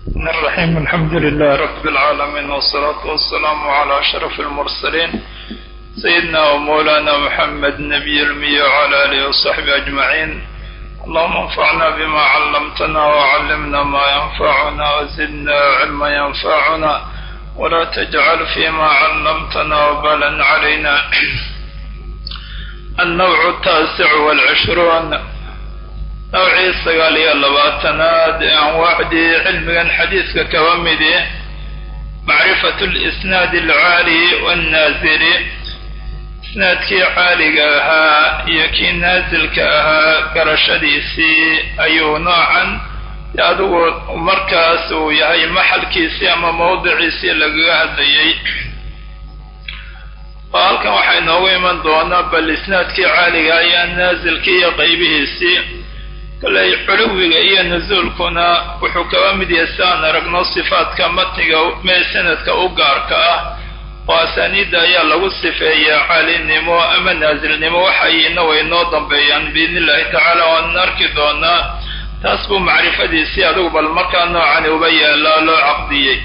الرحمن الرحيم الحمد لله رب العالمين والصلاة والسلام على أشرف المرسلين سيدنا ومولانا محمد نبي المية وعلى آله وصحبه أجمعين اللهم انفعنا بما علمتنا وعلمنا ما ينفعنا وزدنا علما ينفعنا ولا تجعل فيما علمتنا وبالا علينا النوع التاسع والعشرون nowcii sagaal iyo labaatanaad ee anwaacdii cilmigan xadiidka kaba midi macrifatu lisnaadi alcaali wannaasili isnaadkii caaliga ahaa iyo kii naasilka ahaa garashadiisii ayuu noocan adigu markaas uu yahay maxalkiisii ama mawdiciisii lagaga hadlayay oo halkan waxaa inoogu iman doonaa bal isnaadkii caaliga ayaa naasilkii iyo qaybihiisii kolley culuwiga iyo nusuulkuna wuxuu kaba mid yahay si aan aragno sifaadka matniga mee sanadka u gaarka ah oo asaaniidda ayaa lagu sifeeyaa caalinimo ama naasilnimo waxayna way noo dambeeyaan biidni illahi tacaala waan arki doonaa taas buu macrifadiisii adigu bal markaa noocani uba yaallaa loo caqdiyey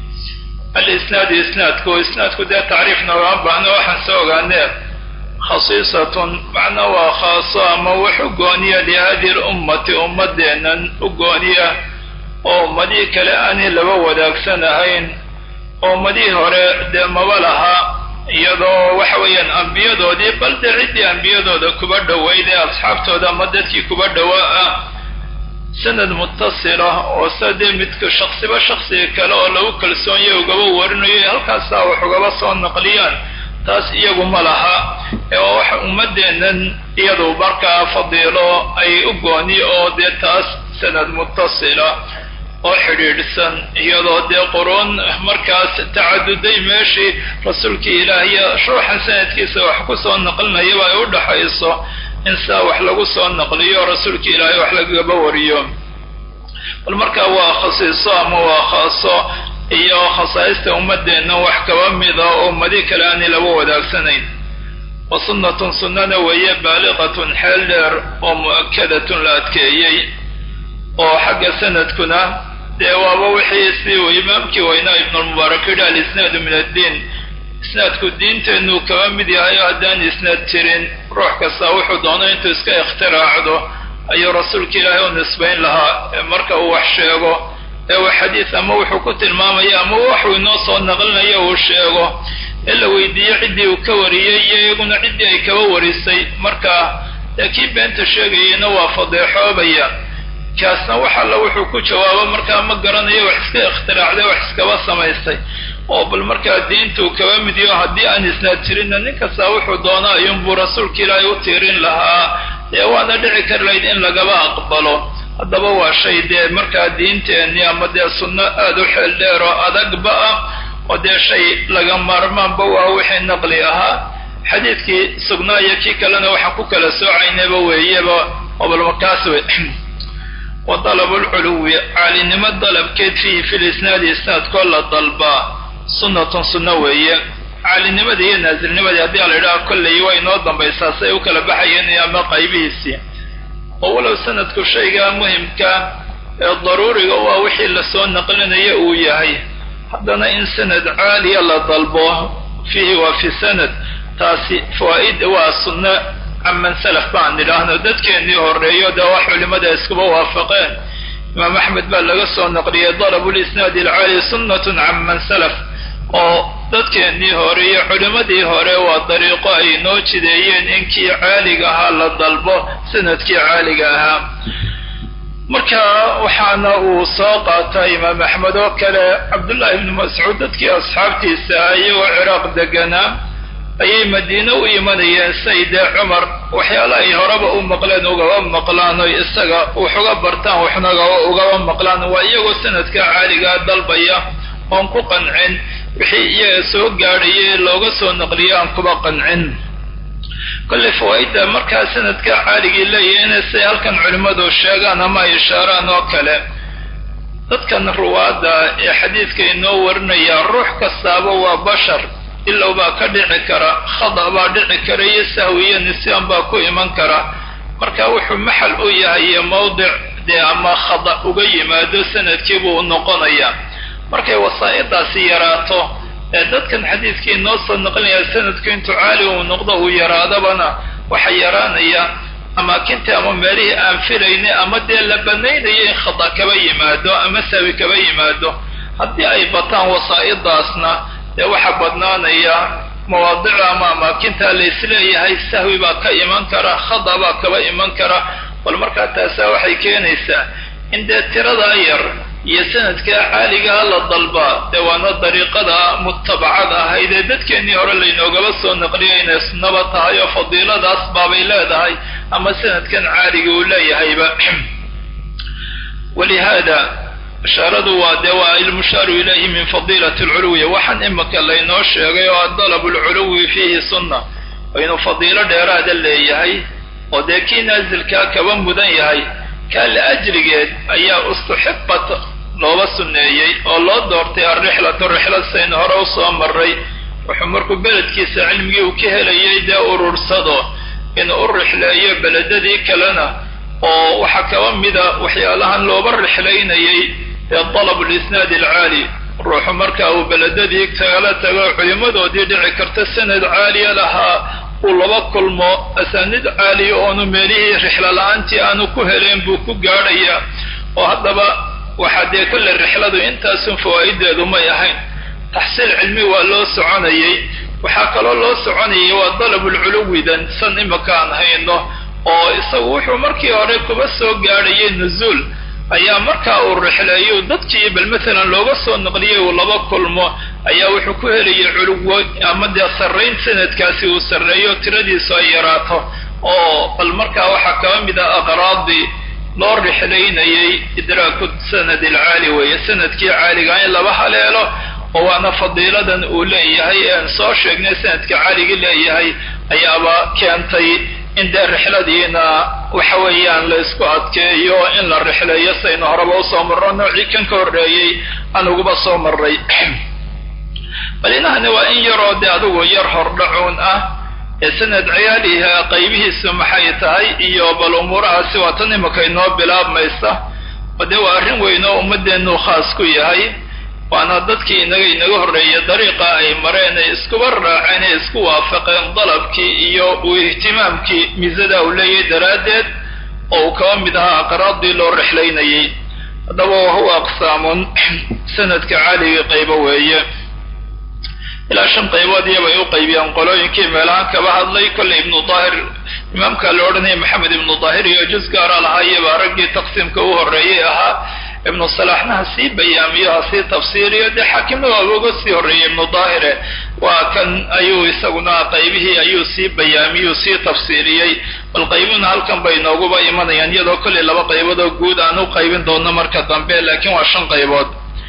alisnaadu isnaadku isnaadku dee tacriif noogama baahno waxaan soo ogaanee khasiisatun macna waa khaaso ama wax u gooniya lihadihi lummati ummadeennan u gooniya oo ummadihii kale aanay laba wadaagsan ahayn oo ummadihii hore dee maba laha iyadoo waxa weeyaan ambiyadoodii bal dee ciddii ambiyadooda kuba dhoweyd ee asxaabtooda ama dadkii kuba dhowaa ah sanad mutasila oo sida dee midka shaksiba shaksiga kale oo lagu kalsoonyahy ugaba warinayo halkaasaa wax ugaba soo naqliyaan taas iyagu ma laha ee waa waxa ummadeennan iyadu markaa fadiilo ay u gooni oo dee taas sanad mutasila oo xidhiidhsan iyadoo dee quruun markaas tacaduday meeshii rasuulkii ilaahiyo ruuxan sanadkiisa wax ku soo naqlinayaba ay u dhaxayso in saa wax lagu soo naqliyo rasuulkii ilaahay wax lagaba wariyo bal markaa waa khasiiso ama waa khaaso iyo khasaa'ista ummadeenna wax kaba mida oo ummadi kale aanay laba wadaagsanayn wa sunnatun sunnana weeye baaliqatun xeel dheer oo mu'akadatun la adkeeyey oo xagga sanadkuna dee waaba wixii si uu imaamkii weynaa ibnulmubaarak yidhi alisnaadu min addiin isnaadku diinteennu kaba mid yahay oo haddaan isnaad jirin ruux kasta wuxuu doono intuu iska ikhtiraacdo ayuu rasuulka ilaahay u nisbayn lahaa marka uu wax sheego ee uu xadiis ama wuxuu ku tilmaamaya ama waxuu inoo soo naqlinayo uu sheego ee la weydiiyo ciddii uu ka wariyey iyo iyaguna ciddii ay kaba warisay marka dee kii beenta sheegayeyna waa fadeexoobaya kaasna wax alla wuxuu ku jawaabo markaa ma garanayo wax iska ikhtiraacday wax iskaba samaystay oo bal markaa diintuu kaba midiyo haddii aan isnaad jirinna nin kastaa wuxuu doona ayuunbuu rasuulka ilaahay u tiirin lahaa dee waana dhici kar layd in lagaba aqbalo haddaba waa shay dee markaa diinteenni ama dee sunno aada u xeel dheer oo adagba ah oo dee shay laga maarmaanba waa wixii naqli ahaa xadiidkii sugnaa iyo kii kalena waxaan ku kala soocaynaba weeyeba oo bal markaas wey wa dalabu lculuwi caalinimo dalabkeed fiihi fi lisnaadi isnaadkoo la dalbaa sunnatun sunno weeye caalinimadii iyo naasilnimadii haddii ala yidhaha kolley way inoo dambaysaa say u kala baxayeen ama qaybihiisii oo walow sanadku shaygaa muhimka ee daruuriga waa wixii lasoo naqlinayo uu yahay haddana in sanad caaliya la dalbo fiihi waa fi sanad taasi fawaa'id waa sunno caman salaf baan idhaahno dadkeennii horeeyo dee wax culimada iskuba waafaqeen imaam axmed baa laga soo naqliyay dalabu lisnaadi alcaali sunnatun caman salaf oo dadkeennii hore iyo culimmadii hore waa dariiqo ay noo jideeyeen inkii caaliga ahaa la dalbo sanadkii caaliga ahaa marka waxaana uu soo qaata imaam axmed oo kale cabdullaahi ibnu mascuud dadkii asxaabtiisa iyagoo ciraaq deganaa ayay madiine u imanayeen sayde cumar waxyaala ay horeba u maqleen ugaba maqlaan oy isaga wax uga bartaan waxna ugaba maqlaan waa iyagoo sanadka caaligaa dalbaya oon ku qancin wixii iyaga soo gaadhayay looga soo naqliyo aan kuba qancin kolley fawaa'idda markaa sanadka caaligii leeyahay inay say halkan culimmadu sheegaan ama ay ishaaraan oo kale dadkan ruwaadda ee xadiidka inoo warinaya ruux kastaaba waa bashar ilow baa ka dhici kara khada baa dhici kara iyo sahwi iyo nisyaan baa ku iman kara marka wuxuu maxal u yahay iyo mawdic dee ama khada uga yimaado sanadkiibuu u noqonayaa markay wasaa'idaasi yaraato ee dadkan xadiidkii noo soo naqlinaya sanadku intuu caali uu noqdo uu yaraadabana waxaa yaraanaya amaakintii ama meelihii aan filayna ama dee la banaynayo in khada kaba yimaado ama sawi kaba yimaado haddii ay bataan wasaa'idaasna dee waxaa badnaanaya mawaadica ama amaakinta la isleeyahay sahwi baa ka iman kara khada baa kaba iman kara bal markaa taasaa waxay keenaysaa in dee tiradaa yar iyo sanadkaa caaligaa la dalbaa dee waana dariiqada mutabacada ahayd ee dadkeennii hore laynoogaba soo naqliyo inay sunnaba tahay oo fadiiladaas baabay leedahay ama sanadkan caaliga uu leeyahayba walihaada ishaaradu waa dee waa ilmushaaru ilayhi min fadiilati alculuwi waxaan imika laynoo sheegay oo adalabu alculuwi fiihi sunna oo inuu fadiilo dheeraada leeyahay oo dee kii naasilkaa kaba mudan yahay kaa la ajrigeed ayaa ustuxibat looba sunneeyey oo loo doortay alrixlatu rixlad saynu hore usoo maray wuxuu markuu beledkiisa cilmigii uu ka helayay dee urursado inuu u rixleeyo beledadii kalena oo waxaa kaba mida waxyaalahan looba rixlaynayay ee dalab lisnaad alcaali ruuxu marka uu beledadii kala tago culimmadoodii dhici karta sanad caaliya lahaa uu laba kulmo asaanid caaliya oonu meelihii rixlo la-aantii aanu ku helayn buu ku gaadhayaa oo haddaba waxaa dee kolle rixladu intaasun fawaa'ideedu may ahayn taxsiil cilmi waa loo soconayay waxaa kaloo loo soconayay waa dalabulculuwidan san imika aan hayno oo isagu wuxuu markii hore kuba soo gaadhayay nuzuul ayaa markaa uu rixleeyo dadkii bal maalan looga soo naqliyay uu laba kulmo ayaa wuxuu ku helayay culuwo ama dee sarrayn sanadkaasi uu sarreeyo tiradiisu ay yaraato oo bal markaa waxaa kaba mid ah aqraadii loo rixlaynayay idraaku sanad alcaali weeye sanadkii caaliga in laba haleelo oo waana fadiiladan uu leeyahay ean soo sheegnay sanadka caaligii leeyahay ayaaba keentay in dee rixladiina waxa weeyaan la isku adkeeyo in la rixleeyo saynu horeba usoo marro noocii kan ka horreeyey aan uguba soo maray bal inahani waa in yaroo dee adigu yar hordhacuun ah ee sanad ciyaaliha qaybihiisu maxay tahay iyo bal umuurahaasi waa tan imika inoo bilaabmaysa oo dee waa arrin weyn oo ummaddeenu khaas ku yahay waana dadkii inaga inaga horreeyay dariiqa ay mareen ay iskuba raaceen ee isku waafaqeen dalabkii iyo uu ihtimaamkii miisada uu leeyahay daraaddeed oo uu kaba mid ahaa aqraadii loo rixlaynayay haddaba wahuwa aqsaamun sanadka caaliga qaybo weeye ilaa shan qaybood iyabay u qaybiyaan qolooyinkii meelahaan kaba hadlay kolley ibnu daahir imaamka la odhanaya maxamed ibnu daahir iyo juz gaara lahaa iyabaa raggii taqsiimka u horreeyey ahaa ibnu salaaxna ha sii bayaamiyo ha sii tafsiiriyo dee xaakimna waaba uga sii horreeyey ibnu daahire waa kan ayuu isaguna qaybihii ayuu sii bayaamiyuu sii tafsiiriyey bal qaybuna halkan bay nooguba imanayaan iyadoo kolley laba qayboodoo guud aan u qaybin doono marka dambe laakiin waa shan qaybood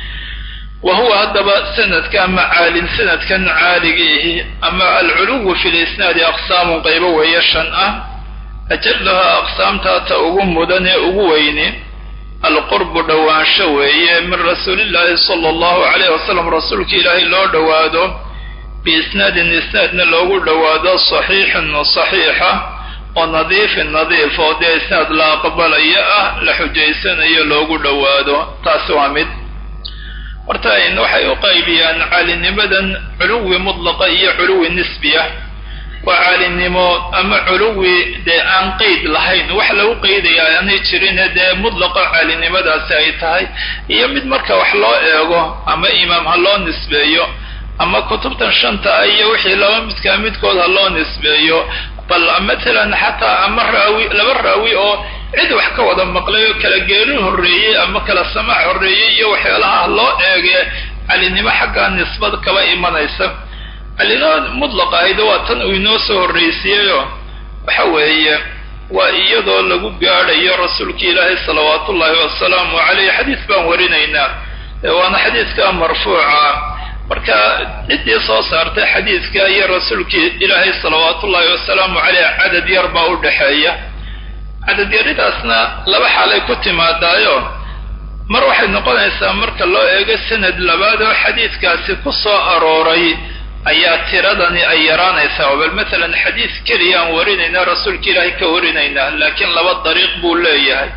wa huwa haddaba sanadka ama caalin sanadkan caaligiihi ama alculuwu fi lisnaadi aqsaamun qaybo weeye shan ah ajallaha aqsaamtaata ugu mudan ee ugu weyni alqurbu dhowaansho weeye min rasuulillaahi sala allahu calayh wasalam rasuulka ilaahay loo dhowaado biisnaadin isnaadna loogu dhowaado saxiixin saxiixa oo nadiifin nadiif oo dee isnaad la aqbalayo ah la xujaysanayo loogu dhowaado taasi waa mid horta waxay u qaybiyaan caalinimadan culuwi mutlaqa iyo culuwi nisbiya waa caalinimo ama culuwi dee aan qeyd lahayn wax lagu qeydaya aanay jirine dee mutlaqa caalinimadaasi ay tahay iyo mid marka wax loo eego ama imaam ha loo nisbeeyo ama kutubtan shanta ah iyo wixii laba midkaa midkood ha loo nisbeeyo bal matalan xataa ama raawi laba raawi oo cid wax ka wada maqlay oo kala geerin horreeyey ama kala samaac horreeyey iyo waxyaalaha loo eege calinimo xaggaa nisbad kaba imanaysa calinimo mudlaqa ahayda waa tan uu inoo soo horraysiiyeyo waxa weeye waa iyadoo lagu gaadhayo rasuulki ilaahay salawaatu ullaahi wasalaamu caleyh xadiis baan warinaynaa waana xadiiska marfuuca marka ciddii soo saartay xadiidka iyo rasuulkii ilaahay salawaatu ullaahi wasalaamu caleyh cadad yar baa u dhexeeya cadad yaridaasna laba xaalay ku timaadaayo mar waxay noqonaysaa marka loo eego sanad labaad oo xadiidkaasi ku soo arooray ayaa tiradani ay yaraanaysaa oo bal matalan xadiis keliya aan warinaynaa rasuulka ilaahay ka warinaynaa laakiin laba dariiq buu leeyahay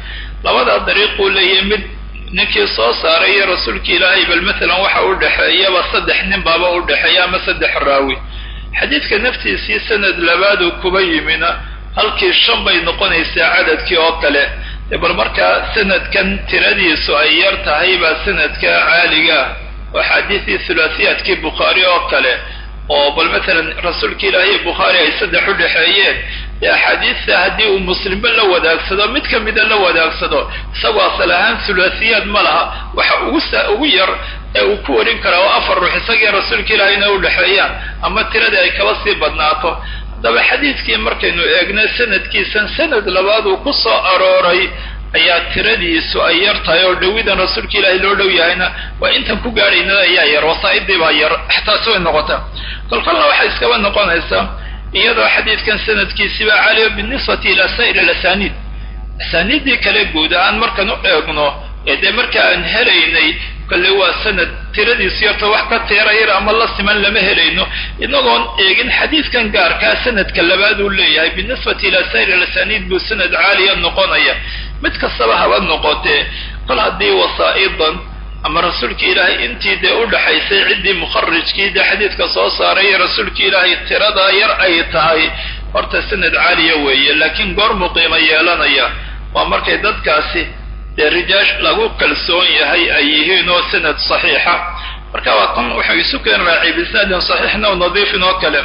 labadaa dariiquu leeyahay mid ninkii soo saaray iyo rasuulka ilaahay bal maalan waxa u dhexeeyaba saddex nin baaba u dhexeeya ama saddex raawi xadiidka naftiisii sanad labaaduu kuba yimina halkii shan bay noqonaysaa cadadkii oo kale dee bal markaa sanadkan tiradiisu ay yar tahay baa sanadka caaliga oo axaadiisii thulaathiyaadkii bukhaari oo kale oo bal maalan rasuulka ilaahay bukhaari ay saddex u dhexeeyeen dee axaadiista haddii uu muslimba la wadaagsado mid ka mida la wadaagsado isagoo asal ahaan thulaathiyaad ma laha waxa ugu ugu yar ee uu ku warin karaa oo afar ruux isagii rasuulka ilaahayna u dhexeeyaan ama tiradii ay kaba sii badnaato haddaba xadiidkii markaynu eegna sanadkiisan sanad labaad uu ku soo arooray ayaa tiradiisu ay yar tahay oo dhawidan rasuulka ilaahay loo dhow yahayna waa intan ku gaadhaynada ayaa yar wasaa'idii baa yar taasi way noqotaa kolkolna waxay iskaba noqonaysaa iyadoo xadiidkan sanadkiisiba caaliyo binisbati ilaa saa'ir alasaniid asaaniiddii kale guud ahaan markaan u eegno ee dee marka aan helaynay kale waa sanad tiradiisu yarta wax ka teerayar ama la siman lama helayno inagoon eegin xadiidkan gaarkaa sanadka labaad uu leeyahay binisbati ilaa saa'ir alasaniid buu sanad caaliya noqonaya mid kastaba haba noqotee kol haddii wasaa'idan ama rasuulka ilaahay intii dee u dhaxaysay ciddii mukharijkii dee xadiidka soo saaray iyo rasuulka ilaahay tiradaa yar ay tahay horta sanad caaliya weeye laakiin goormuu qiimo yeelanaya waa markay dadkaasi dee rijaash lagu kalsoon yahay ay yihiin oo sanad saxiixa marka waa kan wuxuu isu keen raacay bisnaadin saxiixna o nadiifin oo kale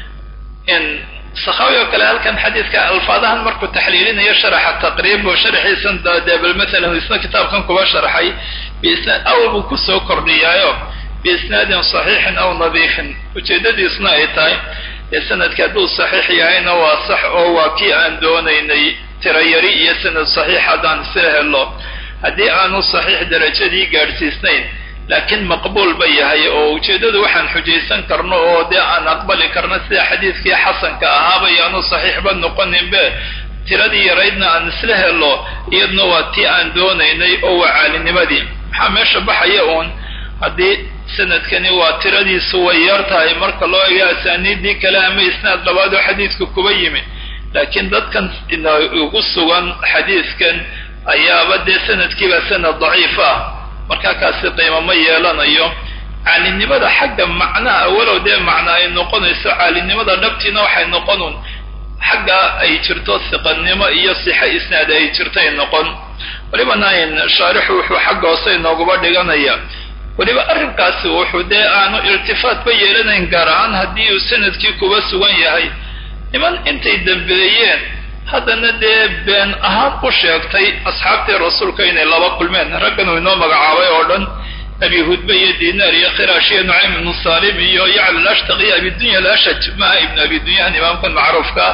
sakhawi oo kale halkan xadiidka alfaadahan markuu taxliilinayo sharaxa taqriib oo sharxiisan dee bal maalan isna kitaabkan kuba sharxay biisnaad awal buu kusoo kordhiyaayo biisnaadin saxiixin aw nadiifin ujeedadiisna ay tahay ee sanadka hadduu saxiix yahayna waa sax oo waa kii aan doonaynay tirayari iyo sanad saxiix haddaan isla helo haddii aanu saxiix darajadii gaadhsiisnayn laakiin maqbuul ba yahay oo ujeeddadu waxaan xujaysan karno oo dee aan aqbali karno sida xadiidkii xasanka ahaaba yaanu saxiixba noqoninbe tiradii yaraydna aan isla helo iyadna waa tii aan doonaynay oo waa caalinimadii maxaa meesha baxaya uun haddii sanadkani waa tiradiisu way yar tahay marka loo eego asaaniiddii kale ama isnaad labaadoo xadiidka kuba yimi laakiin dadkan ugu sugan xadiidkan ayaaba dee sanadkiiba sanad daciif ah markaa kaasi qiimo ma yeelanayo caalinimada xagga macnaha walow dee macna ay noqonayso caalinimada dhabtiina waxay noqonun xagga ay jirto siqannimo iyo sixo isnaad ay jirtay noqon welibana ayn shaarixu wuxuu xagga hoose inooguba dhiganaya weliba arrinkaasi wuxuu dee aanu irtifaatba yeelanayn gaar ahaan haddii uu sanadkii kuba sugan yahay niman intay dambeeyeen haddana dee been ahaan u sheegtay asxaabtii rasuulka inay laba kulmeen raggan uu inoo magacaabay oo dhan abi hudbe iyo dinaar iyo khiraash iyo nucaym ibnu salim iyo yacla alashtaq iyo abidunya alashaj maha ibnu abidunyahan imaamkan macruufka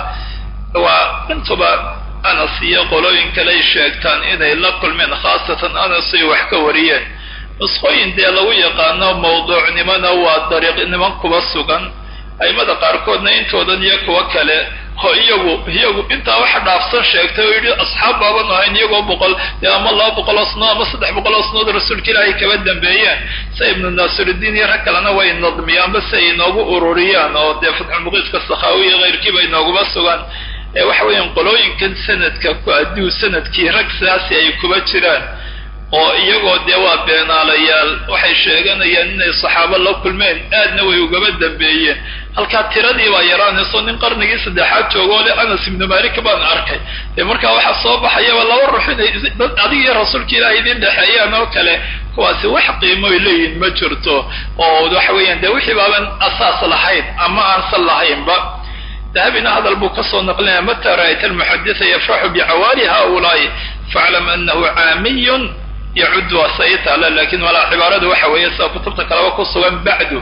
waa intuba anas iyo qolooyin kaley sheegtaan inay la kulmeen khaasatan anas ay wax ka wariyeen nusqooyin dee lagu yaqaano mawduucnimona waa dariiqnimo kuba sugan aimada qaarkoodna intoodan iyo kuwa kale oo iyagu iyagu intaa waxa dhaafsan sheegtay oo yidhi asxaab baaban ahayn iyagoo boqol ama laba boqol oo sano ama saddex boqol oo sanood rasuulka ilaahay kaba dambeeyeen sa ibnu naasirudiin iyo rag kalena way nadmiyaanba si ay inoogu ururiyaan oo dee fatxulmuqiiska sakhaawi iyo keyrkiiba inooguma sugan ee waxa weeyaan qolooyinkan sanadka hadduu sanadkii rag sidaasi ay kuba jiraan oo iyagoo dee waa beenaalayaal waxay sheeganayaan inay saxaabo la kulmeen aadna way ugaba dambeeyeen halkaa tiradii baa yaraanayso nin qarnigii saddexaad joogo le anas ibnu malik baan arkay dee markaa waxaa soo baxayaba laba ruux inay dad adig iyo rasuulka ilaahay idin dhexeeyaan oo kale kuwaasi wax qiimo ay leeyihin ma jirto oo waxa weeyaan dee wixii baaban asaas lahayn ama aansan lahaynba dahabina hadal buu kasoo naqlinaya mata ra'ayta almuxaditha yafraxu bicawaali haulaai faclam anahu caamiyun yacud waa saytaala lakin walaa cibaaradu waxa weeye sida kutubta kaleba ku sugan bacdu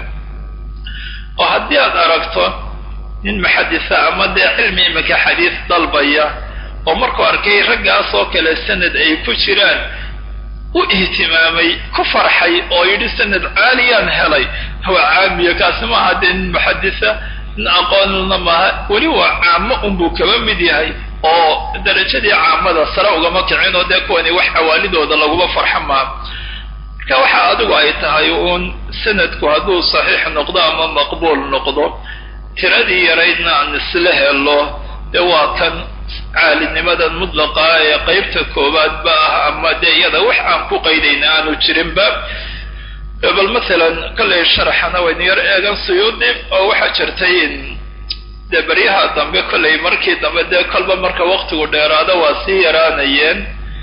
oo haddii aad aragto nin muxaditha ama dee cilmi iminka xadiis dalbaya oo markuu arkay raggaas oo kale sanad ay ku jiraan u ihtimaamay ku farxay oo yidhi sanad caaliyaan helay waa caamiya kaasi maaha dee nin muxaditha nin aqoonna maaha weli waa caamo unbuu kaba mid yahay oo darajadii caamada sare ugama kicin oo dee kuwani wax xawaalidooda laguma farxo maa marka waxa adigu ay tahay uun sanadku hadduu saxiix noqdo ama maqbuul noqdo tiradii yaraydna aan isla helo dee waa kan caalinimadan mudlaqa ee qeybta koowaadba ah ama dee iyada wax aan ku qaydayna aanu jirinba bal masalan kollay sharaxana waynu yar eegan suyuudi oo waxaa jirtay dee baryaha dambe kollay markii dambe dee kolba marka waktigu dheeraado waa sii yaraanayeen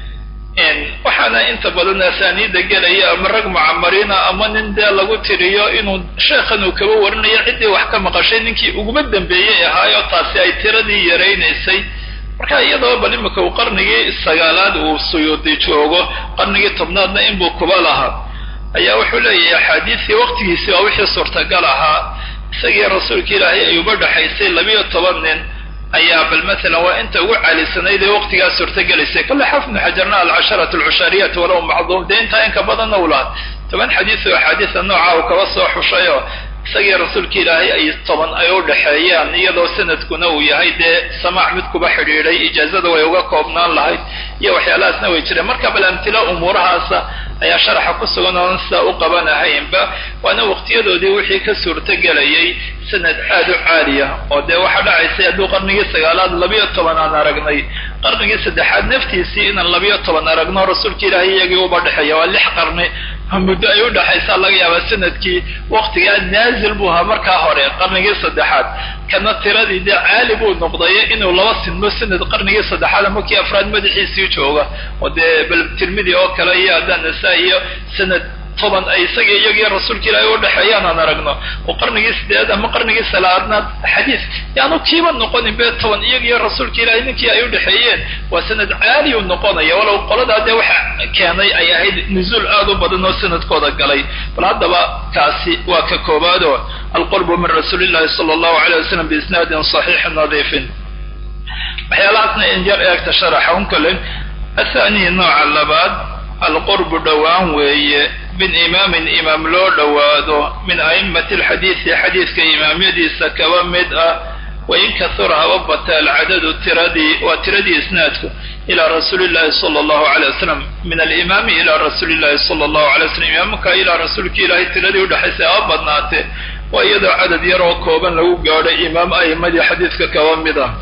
waxaana inta badan asaaniida gelaya ama rag mucamariina ama nin dee lagu tiriyo inuu sheekhan uu kaba warinayo ciddii wax ka maqashay ninkii uguma dambeeyey ahaayo taasi ay tiradii yaraynaysay marka iyadoo bal imika uu qarnigii sagaalaad uu suyuudi joogo qarnigii tobnaadna inbuu kuba lahaa ayaa wuxuu leeyahay axaadiistii waktigiisii waa wixii suurtagal ahaa isagii rasuulka ilaahay ay uba dhexaysay labiyo toban nin ayaa bal masalan waa inta ugu caalisanayd ee waqtigaas suurtagelaysay kale xafnu xajarna alcasharat alcushaariyat walow macduum dee intaa inka badanna u lahaa toban xadiis oo axaadiisa nooca uu kaba soo xushay oo isagii rasuulka ilaahay ay toban ay u dhexeeyaan iyadoo sanadkuna uu yahay dee samaac mid kuba xidhiidhay ijaazada way uga koobnaan lahayd iyo waxyaalahaasna way jireen marka bal amtilo umuurahaasa ayaa sharaxa ku sugan oon sidaa u qabanahaynba waana waqtiyadoodii wixii ka suurtogelayay sanad aad u caaliya oo dee waxaa dhacaysay hadduu qarnigii sagaalaad labiyo toban aan aragnay qarnigii saddexaad naftiisii inaan labiyo toban aragno rasuulka ilaahay iyagii uba dhexeeya waa lix qarni muddo ay u dhexaysaa laga yaabaa sanadkii waqtigaa naazil buu ahaa markaa hore qarnigii saddexaad kana tiradii dee caali buu noqdaye inuu laba sinmo sanad qarnigii saddexaad ama kii afraad madaxiisii jooga oo dee bal tirmidi oo kale iyo haddaan nasaa iyo sanad toban ay isaga iyagii rasuulka ilaahay u dhexeeyaan aan aragno oo qarnigii sideed ama qarnigii salaadnaad xadiis yaanu kiiba noqonin be toban iyagiyo rasuulka ilaahay ninkii ay u dhexeeyeen waa sanad caali u noqonaya walow qoladaa dee waxa keenay ay ahayd nuzuul aad u badan oo sanadkooda galay bal haddaba kaasi waa ka koobaado alqurbu min rasuuli llahi sala allahu alayh wasalam biisnaadin saxiixin nadiifin waxyaalahaasna in yar eegta sharaxa un kale athani nooca labaad alqurbu dhowaan weeye min imaamin imaam loo dhowaado min a'immati alxadiisi xadiiska imaamyadiisa kaba mid ah wain kahura haba bata alcadadu tiradii waa tiradii isnaadku ilaa rasuuli llahi sala allahu alay wasalam min alimaami ilaa rasuuli llahi sala allahu alay wasalam imaamka ilaa rasuulka ilaahay tiradii udhexaysay haba badnaatee waa iyadoo cadad yar oo kooban lagu gaadhay imaam a'immadii xadiiska kaba mid ah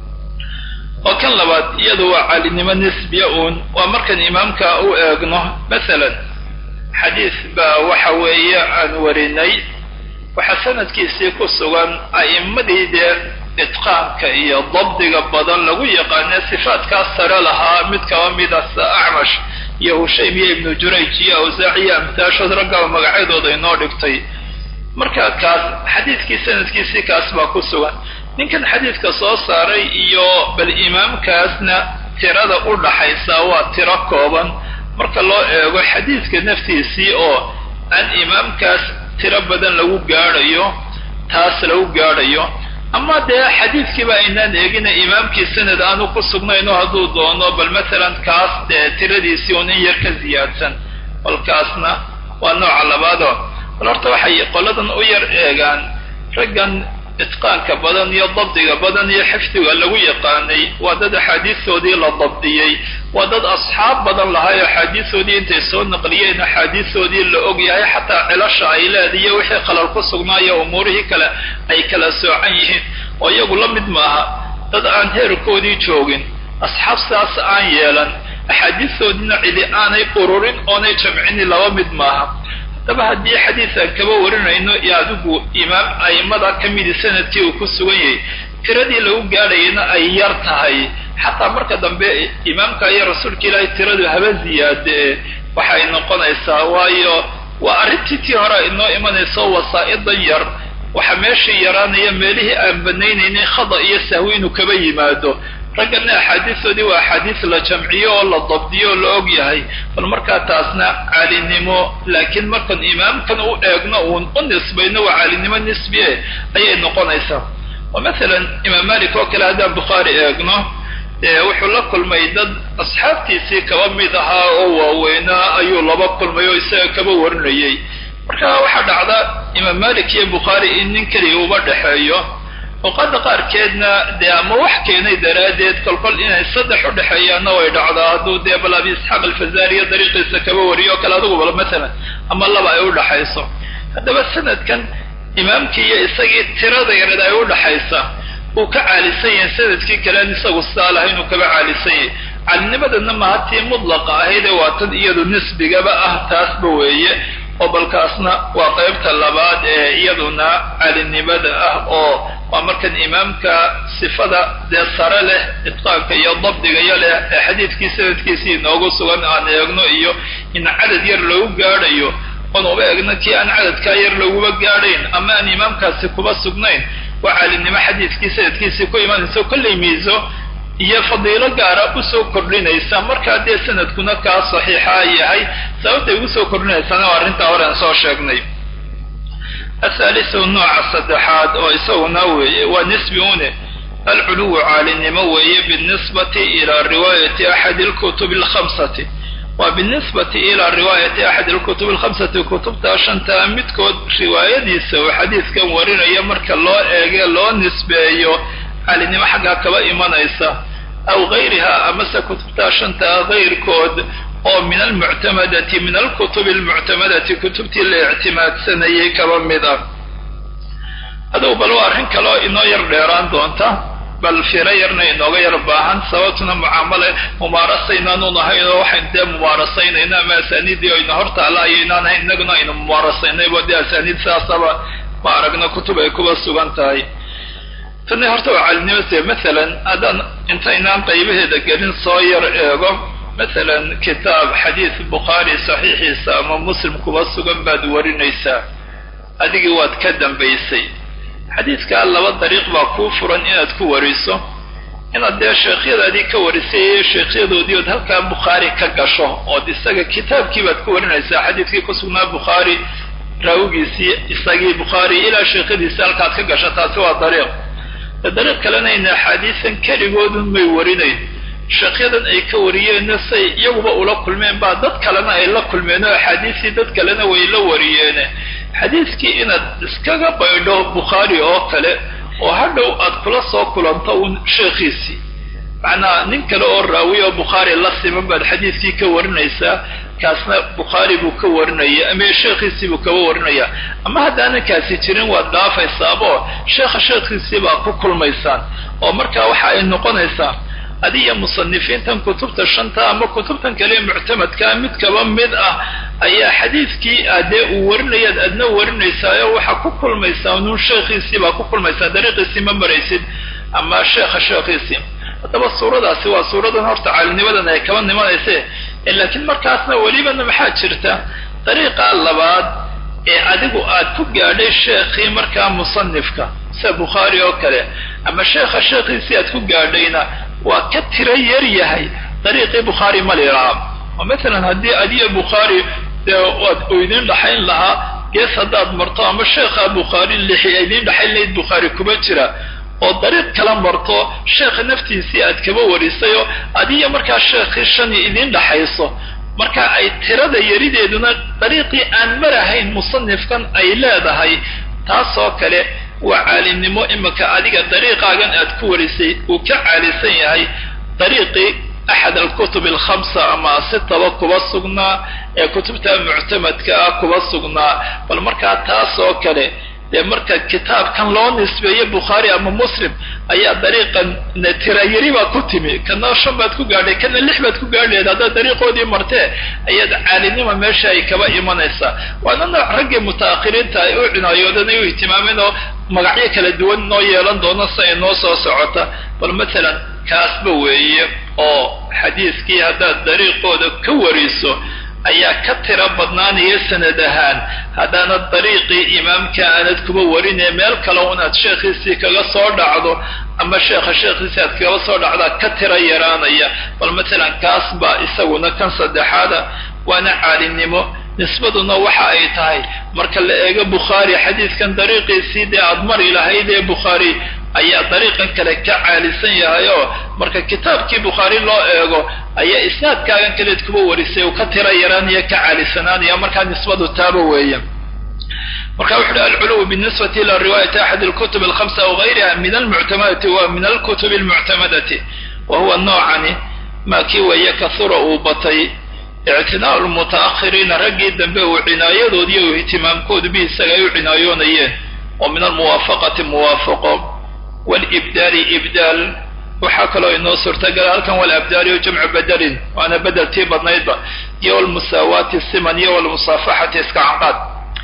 oo kan labaad iyadu waa caalinimo nisbiya uun waa markaan imaamka u eegno masalan xadiis baa waxa weeye aan warinay waxaa sanadkiisii ku sugan a'immadii dee itqaanka iyo dabdiga badan lagu yaqaane sifaatkaas sare lahaa mid kaba mida acmash iyo hushaym iyo ibnu jurayj iyo awsaac iyo amtaashood raggaa magacyadooda inoo dhigtay marka kaas xadiiskii sanadkiisii kaas baa ku sugan ninkan xadiidka soo saaray iyo bal imaamkaasna tirada u dhaxaysa waa tiro kooban marka loo eego xadiidka naftiisii oo aan imaamkaas tiro badan lagu gaadhayo taas lagu gaadhayo ama dee xadiidkiiba aynaan eegina imaamkii sanad aanu ku sugnayno hadduu doono bal masalan kaas dee tiradiisii un in yar ka ziyaadsan balkaasna waa nooca labaadoo bal horta waxay qoladan u yar eegaan raggan itqaanka badan iyo dabdiga badan iyo xifdiga lagu yaqaanay waa dad axaadiistoodii la dabdiyey waa dad asxaab badan lahay axaadiistoodii intay soo naqliyeen axaadiistoodii la og yahay xataa cilasha ay leediyo wixii qalal ku sugnaayo umuurihii kale ay kala soocan yihiin oo iyagu la mid maaha dad aan heerkoodii joogin asxaab sidaas aan yeelan axaadiistoodiina cidi aanay ururin oonay jamcini laba mid maaha haddaba haddii xadiis aan kaba warinayno iyo adigu imaam a'immada ka midi sanadkii uu ku sugan yahay tiradii lagu gaadhayana ay yar tahay xataa marka dambe imaamka iyo rasuulka ilaahay tiradu haba ziyaadee waxay noqonaysaa waayo waa arrintii tii hore inoo imanayso wasaa'idan yar waxa meeshii yaraanaya meelihii aan banaynaynin khada iyo sahwi inuu kaba yimaado raggana axaadiistoodii waa axaadiis la jamciyo oo la dabdiyo oo la og yahay bal markaa taasna caalinimo laakiin markaan imaamkan u eegno uun u nisbayno waa caalinimo nisbiye ayay noqonaysaa oo masalan imaam malik oo kale haddaan bukhaari eegno wuxuu la kulmay dad asxaabtiisii kaba mid ahaa oo waaweynaa ayuu laba kulmay oo isaga kaba warinayay marka waxaa dhacda imaam malik iyo bukhaari in nin keliya uba dhexeeyo awqaada qaarkeedna dee ama wax keenay daraaddeed kolkol inay saddex u dhexeeyaanna way dhacdaa hadduu dee bal abi isxaaq alfazaariya dariiqiisa kaba wariyo o kale adugu bal masalan ama laba ay u dhaxayso haddaba sanadkan imaamkii iyo isagii tirada yareed ay u dhaxaysa uu ka caalisan yahay sanadkii kalean isagu sidaa laha inuu kaba caalisan yahay caalinimadana maha tii mudlaqa ahayd ee waa tan iyadu nisbigaba ah taasba weeye oo balkaasna waa qaybta labaad ee iyaduna caalinimada ah oo waa markan imaamka sifada dee sare leh itqaanka iyo dabdigayo leh ee xadiidkii sanadkiisii inoogu sugan aan eegno iyo in cadad yar lagu gaadhayo oon uba eegno kii aan cadadkaa yar laguba gaadhayn ama aan imaamkaasi kuba sugnayn waa caalinimo xadiidkii sanadkiisii ku imanayso kollay miiso iyo fadiilo gaara usoo kordhinaysa markaa dee sanadkuna kaa saxiixa yahay sababtay ugu soo kordhinaysana waa arrintaa hore aan soo sheegnay athaalisu nooca saddexaad oo isaguna weeye waa nisbi une alculuwu caalinimo weeye binisbati ilaa riwaayati axadi alkutubi alkhamsati waa binisbati ilaa riwaayati axadi alkutubi alkhamsati kutubta shantaa midkood riwaayadiisa uu xadiidkan warinaya marka loo eege loo nisbeeyo caalinimo xaggaa kaba imanaysa aw gayriha amase kutubtaa shantaa gayrkood oo min almuctamadati min alkutubi almuctamadati kutubtii la ictimaadsanayay kaba mid ah adow bal waa arrin kaleo inoo yar dheeraan doonta bal firo yarna inooga yar baahan sababtuna mucaamale mumaarasaynaan unahayn oo waxaynu dee mumaarasaynayna ama asaaniiddii oyna hor taalla ayaynaan hayn innaguna aynu mumaarasaynaybo dee asaaniid sidaasaba ma aragno kutub ay kuba sugan tahay tani horta waa caalinimase masalan haddaan intaynaan qaybaheeda gelin soo yar eego masalan kitaab xadiis bukhaari saxiixiisa ama muslim kuba sugan baad warinaysaa adigii waad ka dambaysay xadiidkaa laba dariiq baa kuu furan inaad ku wariso inaad dee sheekhyadaadii ka warisay iyo sheekhyadoodii ood halkaa bukhaari ka gasho ood isaga kitaabkii baad ku warinaysaa xadiidkii ku sugnaa bukhaari raawigiisii isagii bukhaari ilaa sheekhyadiisi halkaad ka gasho taasi waa dariiq dariiq kalena ayna axaadiisan keligoodun may warinayn sheekhyadan ay ka wariyeenna say iyaguba ula kulmeen baa dad kalena ay la kulmeen oo axaadiistii dad kalena way la wariyeene xadiiskii inaad iskaga baydho bukhaari oo kale oo hadhow aad kula soo kulanto uun sheekhiisii macnaa nin kale oo raawi oo bukhaari la siman baad xadiiskii ka warinaysaa kaasna bukhaari buu ka warinaya ama sheekhiisii buu kaba warinaya ama haddaanan kaasi jirin waad dhaafaysaabo sheekha sheekhiisii baa ku kulmaysaan oo markaa waxa ay noqonaysaa adiya musanifiintan kutubta shanta ama kutubtan kale muctamadkaa mid kaba mid ah ayaa xadiidkii adee uu warinayaad adna warinaysaayo waxaa ku kulmaysaa nuun sheekhiisii baa ku kulmaysaa dariiqiisii ma maraysid ama sheekha sheekhiisii haddaba suuradaasi waa suuradan horta caalinimadan ay kaba nimanayse laakiin markaasna welibana maxaa jirta dariiqa labaad ee adigu aad ku gaadhay sheekhii markaa musanifka sida bukhaari oo kale ama sheekha sheekhiisii aad ku gaadhayna waa ka tiro yar yahay dariiqii bukhaari ma liraa oo masalan haddii adiya bukhaari dee waad idin dhaxayn lahaa gees haddaad marto ama sheekha bukhaari lixi idin dhaxayn lahayd bukhaari kuma jira oo dariiq kala marto sheekha naftiisii aad kaba warisayoo adiya markaa sheekhii shani idin dhaxayso marka ay tirada yarideeduna dariiqii aan marahayn musanifkan ay leedahay taasoo kale waa caalinimo imika adiga dariiqaagan aad ku warisay uu ka caalisan yahay dariiqii axad alkutub alkhamsa ama sitaba kuba sugnaa ee kutubta muctamadka ah kuba sugnaa bal markaa taasoo kale dee marka kitaabkan loo nisbeeyo bukhaari ama muslim ayaa dariiqan tirayari baa ku timi kana shan baad ku gaadhay kana lix baad ku gaadhayd haddaad dariiqoodii martee ayaad caalinima meesha ay kaba imanaysaa waana nooc raggii mutaakhiriinta ay u cinaayoodeen ay u ihtimaameen oo magacyo kala duwan noo yeelan doono si ay noo soo socota bal masalan kaasba weeye oo xadiiskii haddaad dariiqooda ka wariso ayaa ka tiro badnaanaya sanad ahaan haddaanad dariiqii imaamka aanad kuba warinee meel kale unaad sheekhiisii kaga soo dhacdo ama sheekha sheekhiisii aad kaga soo dhacdaa ka tiro yaraanaya bal masalan kaas baa isaguna kan saddexaada waana caalinimo nisbaduna waxa ay tahay marka la eego bukhaari xadiidkan dariiqiisii dee aad mari lahayd ee bukhaari ayaa dariiqan kale ka caalisan yahay oo marka kitaabkii bukhaari loo eego ayaa isnaadkaagan kaleed kuba warisay uu ka tira yaraanaya ka caalisanaanaya markaa nisbadu taaba weeya marka wuxu uhi alculuw binisbati ila riwaayati axad alkutub alhamsa aw gayriha min almuctamadati wa min alkutubi almuctamadati wa huwa noocani maa kii weeye kahura uu batay ictinaa lmutaakhiriina raggii dambe uu cinaayadoodi iyo ihtimaamkoodu bi isaga ay u cinaayoonayeen oo min almuwaafaqati muwaafaqo walibdaali ibdaal waxaa kaloo inoo suurtagala halkan walabdaali o jamcu bedelin waana bedeltii badnaydba iyo walmusaawaati siman iyo walmusaafaxati iska canqaad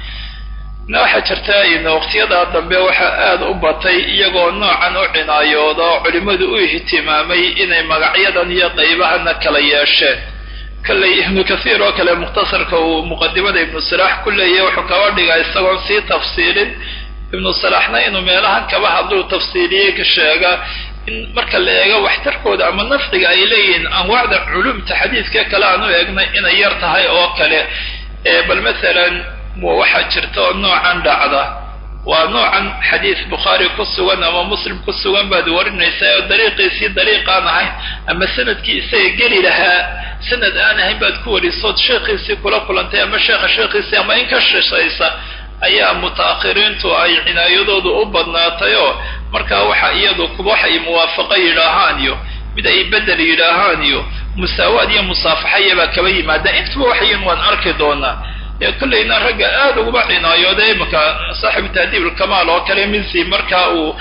na waxaa jirta in waqtiyadaa dambe waxaa aada u batay iyagoo noocan u cinaayooda oo culimmadu u ihtimaamay inay magacyadan iyo qaybahana kala yeesheen kalley ibnu kathiir oo kale mukhtasarka uu muqadimada ibnu salaax ku leeyahy wuxuu kaba dhigaa isagoon sii tafsiilin ibnu salaaxna inuu meelahan kaba hadluu tafsiiliyey ka sheega in marka la eego waxtarkooda ama nafciga ay leeyihiin anwaacda culumta xadiidka kale aan u eegnay inay yar tahay oo kale bal masalan waxaa jirta oo noocan dhacda waa noocan xadiis bukhaari ku sugan ama muslim ku sugan baad warinaysaa oo dariiqiisii dariiqaan ahayn ama sanadkii isaga geli lahaa sanad aan ahayn baad ku warisood sheekhiisii kula kulantay ama sheekha sheekhiisii ama in ka shishaysa ayaa mutaakhiriintu ay cinaayadoodu u badnaatay oo markaa waxa iyadu kuba wax ay muwaafaqo yidhaahaan iyo mid ay bedel yidhaahaan iyo musaawaad iyo musaafaxa iyabaa kaba yimaada intuba waxayin waan arki doonaa ee kollayna ragga aada uguba cinaayooda imaka saaxibu tahdiib ulkamaal oo kale minsi markaa uu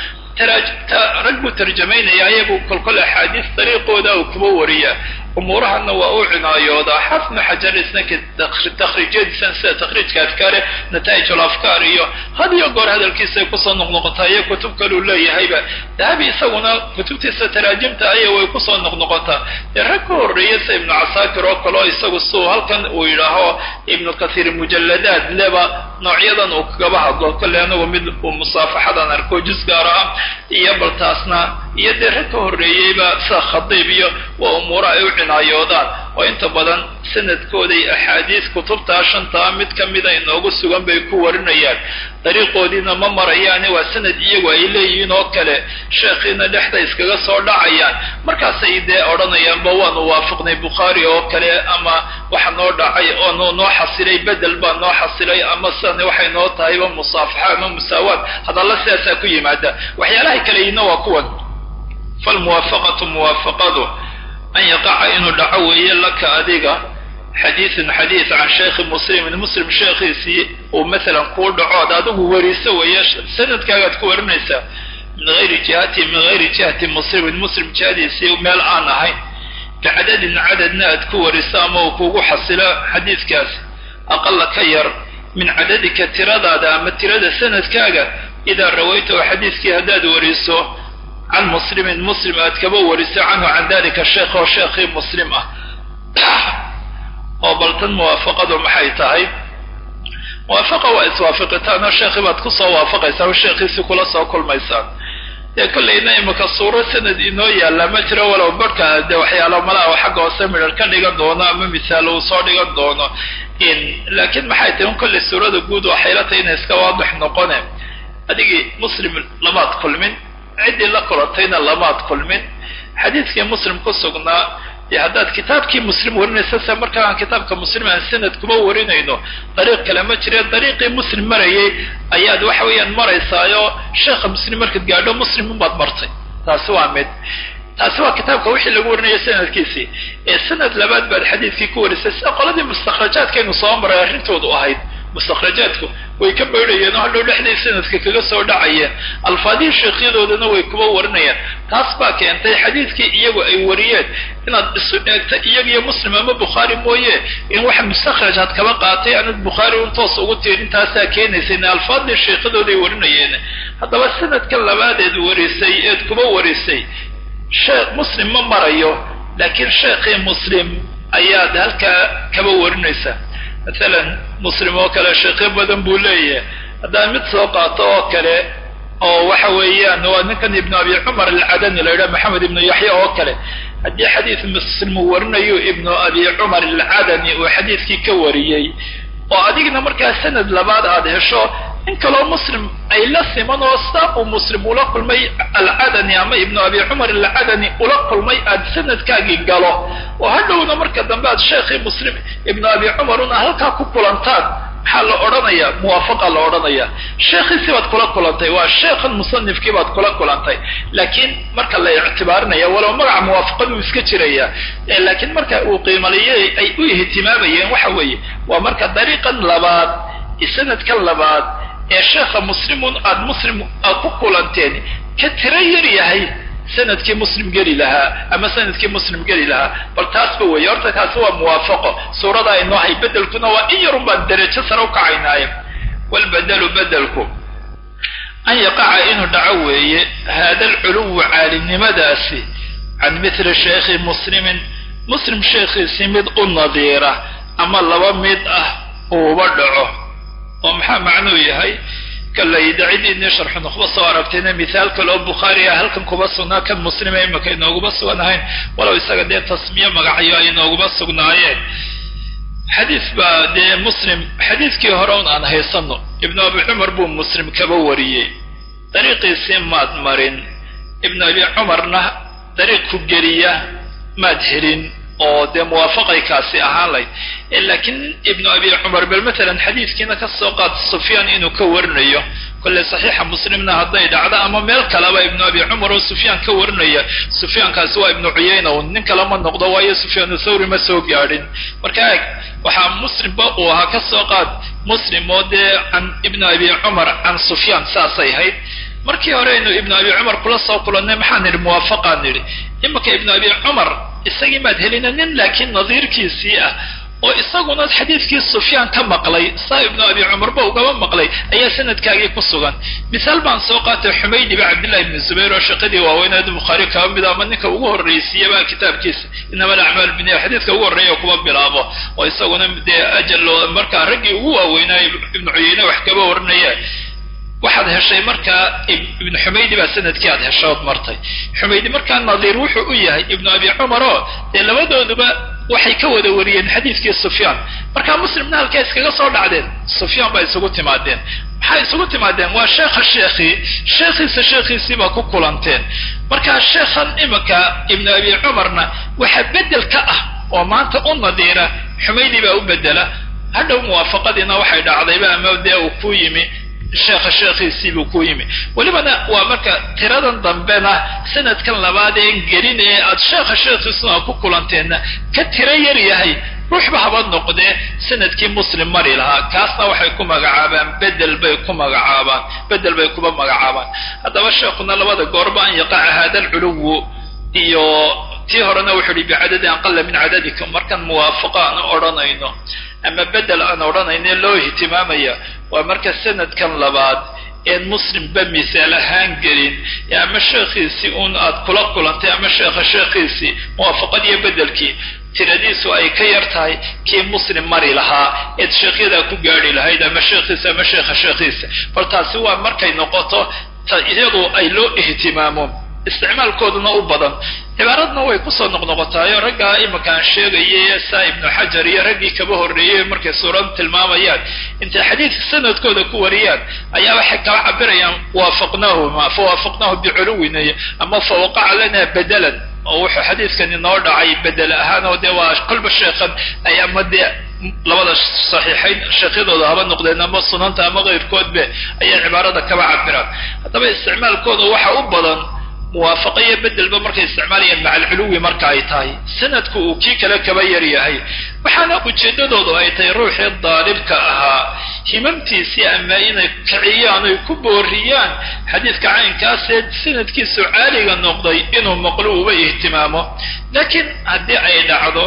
rag buu tarjamaynaya ayagu kolkol axaadiis dariiqooda uu kuba wariya umuurahana waa u cinaayoodaa xafnu xajar isna takhriijyadiisan sida takhriijka afkaare nataa'ij alafkaar iyo had iyo goor hadalkiisay kusoo noqnoqotaa iyo kutub kaluu leeyahayba dahabi isaguna kutubtiisa taraajimta aya way kusoo noqnoqotaa dee rag ka horreeya sida ibnu casaakir oo kaleo isagu suu halkan uu yidhaaho ibnu kathiir mujalladaad leba noocyadan uu kagaba hadlo kolley anagu mid uu musaafaxadan arko jus gaar ah iyo bal taasna iyo dee rag ka horreeyeyba sida khadiib iyo waa umuura ay u cinaayoodaan oo inta badan sanadkooday axaadiis kutubtaa shantaa mid ka mida inoogu sugan bay ku warinayaan dariiqoodiina ma marayaane waa sanad iyagu ay leeyihiin oo kale sheekhiina dhexda iskaga soo dhacayaan markaasay dee odhanayaanba waanu waafiqnay bukhaari oo kale ama waxa noo dhacay oo noo xasilay bedel baa noo xasilay ama sidani waxay noo tahayba musaafaxa ama musaawaad hadalla sidaasaa ku yimaada waxyaalahay kaleyiina waa kuwan falmuwaafaqatu muwaafaqadu an yaqaca inuu dhaco weeye laka adiga xadiisun xadiis can sheekhi muslimin muslim sheekhiisii uu masalan kuu dhaco ad adigu wariso weeye sanadkaagaad ku warinaysaa min hayri jihati min hayri jihati muslimin muslim jihadiisii meel aan ahayn bicadadin cadadna aad ku wariso ama uu kugu xasilo xadiiskaas aqala ka yar min cadadika tiradaada ama tirada sanadkaaga idaa rawaytahu xadiiskii haddaad wariso can muslimin muslim aad kaba wariso canhu can dalika sheekh oo sheekhii muslim ah oo baltan muwaafaqadu maxay tahay muwaafaqa waa iswaafiqitaan oo sheekhii baad kusoo waafaqaysaan oo sheekhiisii kula soo kulmaysaan dee kollayna imika suuro sanad inoo yaalla ma jiro walow barhka dee waxyaalo malaha xagga hoose midhar ka dhigan doono ama misaal uu soo dhigan doono laakiin maxay tahay un kollay suurada guud waxay la tahay inay iska waadix noqone adigii muslim lamaad kulmin ciddii la kulantayna lamaad kulmin xadiidkii muslim ku sugnaa dee haddaad kitaabkii muslim warinaysa se markaa aan kitaabka muslim aan sanad kuma warinayno dariiq kale ma jire dariiqii muslim marayay ayaad waxa weeyaan maraysaayo sheekha muslim markaad gaadho muslim unbaad martay taasi waa mid taasi waa kitaabka wixii lagu warinaya sanadkiisii ee sanad labaad baad xadiidkii ku warisay sida qoladii mustakhrajaadkaynu soo maray arrintoodu ahayd mustakhrajaadku way ka baydhayeen oo hadhow dhexday sanadka kaga soo dhacayeen alfaadihii sheekhyadoodana way kuba warinayaan taas baa keentay xadiidkii iyagu ay wariyeen inaad isu eegta iyaga iyo muslim ama bukhaari mooye in waxa mustakhraj had kaba qaatay aanad bukhaari un toos ugu tiirin taasaa keenaysa in alfaadii sheekhadooday warinayeen haddaba sanadkan labaadeed warisay eed kuba warisay sheekh muslim ma marayo laakiin sheekhii muslim ayaad halkaa kaba warinaysaa masalan muslim oo kale sheekyo badan buu leeyahay haddaan mid soo qaato oo kale oo waxa weeyaan waa ninkan ibnu abi cumar alcadani la yidhaha maxamed ibnu yaxya oo kale haddii xadiis muslim uu warinayo ibnu abi cumar alcadani uu xadiiskii ka wariyey oo adigna markaa sanad labaad aad hesho in kaloo muslim ay la siman oo saa uu muslim ula kulmay alcadani ama ibnu abi cumar alcadani ula kulmay aad sanadkaagii galo oo hadhowna marka dambe aad sheekhii muslim ibnu abi cumar una halkaa ku kulantaan maxaa la odhanayaa muwaafaqa la odhanayaa sheekhiisii baad kula kulantay waa sheekhan musanifkii baad kula kulantay laakiin marka la ictibaarinaya walow magaca muwaafaqaduu iska jiraya laakiin marka uu qiimaliyey ay u ihtimaamayeen waxa weeye waa marka dariiqan labaad sanadkan labaad ee sheekha muslimun aad muslim aad ku kulanteen ka tiro yar yahay sanadkii muslim geli lahaa ama sanadkii muslim geli lahaa bal taasba weeye horta taasi waa muwaafaqo suurada aynoo hay bedelkuna waa in yarun baan derajo sare u kacaynaaye walbedelu bedelku an yaqaca inuu dhaco weeye hada alculuwu caalimnimadaasi can mithli sheekhi muslimin muslim sheekhiisii mid u nadiira ama laba mid ah uuba dhaco oo maxaa macnuu yahay kalayda cidiinii sharxu nukhba soo aragtayna mithaal kale oo bukhaari ah halkan kuba sugnaa kan muslima imaka inooguma sugan ahayn walow isaga dee tasmiye magacyo ay inooguma sugnaayeen xadiis baa dee muslim xadiiskii hore un aan haysano ibnu abi cumar buu muslim kaba wariyey dariiqiisii maad marin ibnu abi cumarna dariiq ku geliya maad helin oo dee muwaafaqay kaasi ahaan layd laakiin ibnu abi cumar bal matalan xadiiskiina ka soo qaad sufyaan inuu ka warinayo kolley saxiixa muslimna hadday dhacdo ama meel kaleba ibnu abi cumar oo sufyaan ka warinaya sufyaankaasi waa ibnu cuyayna un nin kale ma noqdo waayo sufyaanu thawri ma soo gaadhin marka eeg waxaa muslimba uu ahaa ka soo qaad muslim oo dee can ibnu abi cumar can sufyaan saasay ahayd markii hore aynu ibnu abi cumar kula soo kulannay maxaan nidhi muwaafaqaan nidhi imanka ibnu abi cumar isagii maad helina nin laakiin nadiirkiisii ah oo isaguna xadiidkii sufyaan ka maqlay saa ibnu abi cumarba ugaba maqlay ayaa sanadkaagii ku sugan misaal baan soo qaatay xumaydiba cabdillahi ibnu zubayr oo shaqadii waaweyneed bukhaari kaba mid ama ninka ugu horraysiiyaba kitaabkiisa inama alacmaal biniya xadiidka ugu horreeya kuba bilaabo oo isaguna dee ajal markaa raggii ugu waaweynaayo ibnu cuyeyne wax kaba warinaya waxaad heshay markaa ibnu xumaydi baa sanadkii aad heshood martay xumaydi markaa nadiir wuxuu u yahay ibnu abi cumar oo dee labadooduba waxay ka wada wariyeen xadiidkii sufyaan markaa muslimna halkay iskaga soo dhacdeen sufyaan baa isugu timaadeen maxay isugu timaadeen waa sheekha sheekhii sheekhiisa sheekhiisii baa ku kulanteen markaa sheekhan imanka ibnu abi cumarna waxa bedel ka ah oo maanta u nadiira xumaydi baa u bedela hadhow muwaafaqadiina waxay dhacdayba ama dee uu ku yimi sheekha sheekhiisiibuu ku yimi welibana waa marka tiradan dambena sanadkan labaad een gelin ee aad sheekha sheekhiisuna ku kulanteenna ka tiro yar yahay ruuxba haba noqdee sanadkii muslim mari lahaa kaasna waxay ku magacaabaan bedel bay ku magacaabaan bedel bay kuba magacaabaan haddaba sheekhuna labada goorba an yaqaca hada alculuwu iyo tii horena wuxuu ihi bicadadin aqala min cadadikum markaan muwaafaqo aan odhanayno ama bedel aan odhanayno loo ihtimaamaya waa marka sanadkan labaad een muslimba misaal ahaan gelin ama sheekhiisii un aad kula kulantay ama sheekha sheekhiisii muwaafaqadiiyo bedelkii tiradiisu ay ka yar tahay kii muslim mari lahaa eed sheekhyadaa ku gaadhi lahayd ama sheekhiisa ama sheekha sheekhiisa bal taasi waa markay noqoto iyadu ay loo ihtimaamo isticmaalkooduna u badan cibaaradna way kusoo noqnoqotaayo raggaa imankaan sheegayay saa ibnu xajar iyo raggii kaba horreeyey markay suurada tilmaamayaan intay xadiidka sanadkooda ku wariyaan ayaa waxay kala cabirayaan waafaqnaahuma fa waafaqnaahu biculuwina ama fa waqaca lana bedelan oo wuxuu xadiidkani noo dhacay bedel ahaan oo dee waa kolba sheekhan ay ama dee labada saxiixayn sheekhyadooda haba noqdeen ama sunanta ama keyrkoodbe ayay cibaarada kaba cabiraan haddaba isticmaalkooda waxa u badan muwaafaqo iyo bedelba markay isticmaalayaan maca alculuwi marka ay tahay sanadku uu kii kale kaba yar yahay waxaana ujeeddadoodu ay tahay ruuxii daalibka ahaa himamtiisii ama inay kiciyaan oy ku booriyaan xadiidka caynkaasee sanadkiisu caaliga noqday inuu maqlo uba ihtimaamo laakiin haddii ay dhacdo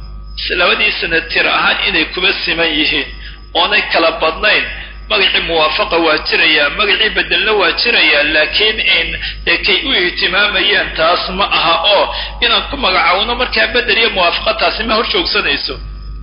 labadii sanad tir ahaan inay kuba siman yihiin oonay kala badnayn magacii muwaafaqa waa jirayaa magacii bedelna waa jirayaa laakiin in dee kay u ihtimaamayaan taas ma aha oo inaan ku magacaawno markaa bedel iyo muwaafaqa taasi ma hor joogsanayso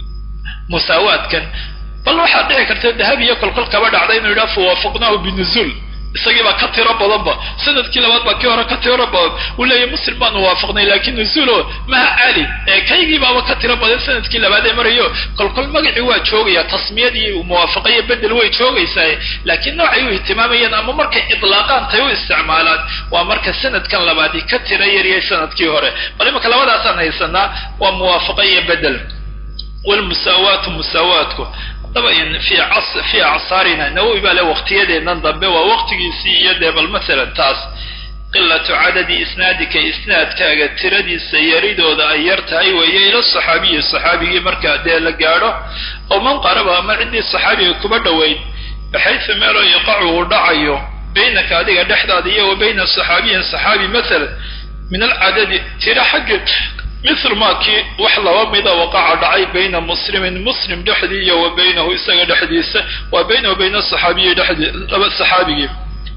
musaawaadkan bal waxaad dhici karta dahab iyo kolkol kaba dhacda inuu yidhaha fawaafaqnaahu binuzuul isagii baa ka tiro badanba sanadkii labaad baa kii hore ka tiro badan uu leeyahy muslim baanu waafaqnay laakiin nuzuulo maha cali ee kaygii baaba ka tiro badan sanadkii labaad ee marayo kolkol magacii waa joogaya tasmiyadii muwaafaqa iyo bedel way joogaysaa laakiin noocay u ihtimaamayaan ama markay idlaaqaan tay u isticmaalaan waa marka sanadkan labaadi ka tiro yariyay sanadkii hore bal imanka labadaasaan haysanaa waa muwaafaqa iyo bedel walmusaawaatu musaawaatku daba fi fi acsaarina nawowi baa le waqtiyadeennan dambe waa waqtigiisii iyo dee bal masalan taas qilatu cadadi isnaadika isnaadkaaga tiradiisa yaridooda ay yar tahay weeye ila saxaabiyi saxaabigii markaa dee la gaadho oo man qaraba ama ciddii saxaabiga kuba dhoweyd baxaysu meeloo yaqacu uu dhacayo baynaka adiga dhexdaada iyo wa bayna saxaabiyin saxaabi masalan min alcadadi tira xagga mithlu maa kii wax laba mida waqaca dhacay bayna muslimin muslim dhexdii iyo wa baynahu isaga dhexdiisa waa baynahu bayna saxaabiyi dhexdii laba saxaabigii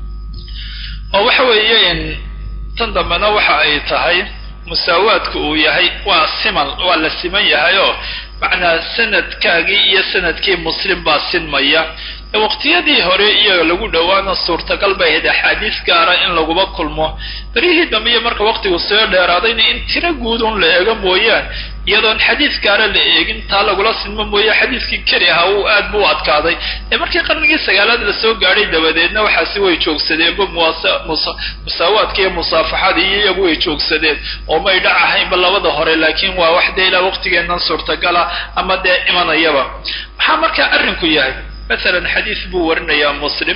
oo waxa weeye tan dambena waxa ay tahay musaawaadku uu yahay waa siman waa la siman yahay oo macnaa sanadkaagii iyo sanadkii muslim baa sinmaya waqtiyadii hore iyaga lagu dhowaana suurtagal bay ahayd axaadiis gaara in laguba kulmo berihii dambe iyo marka waqtigu soo dheeraadayna in tiro guudun la eego mooyaan iyadoon xadiis gaara la eegin taa lagula sinmo mooye xadiiskii keli ahaa uu aad bu u adkaaday ee markii qarnigii sagaalaad la soo gaadhay dabadeedna waxaasi way joogsadeenba musaawaadka iyo musaafaxada iyo iyagu way joogsadeen oo may dhac ahaynba labada hore laakiin waa wax dee ilaa waqtigeennan suurtagala ama dee imanayaba maxaa markaa arrinku yahay masalan xadiis buu warinayaa muslim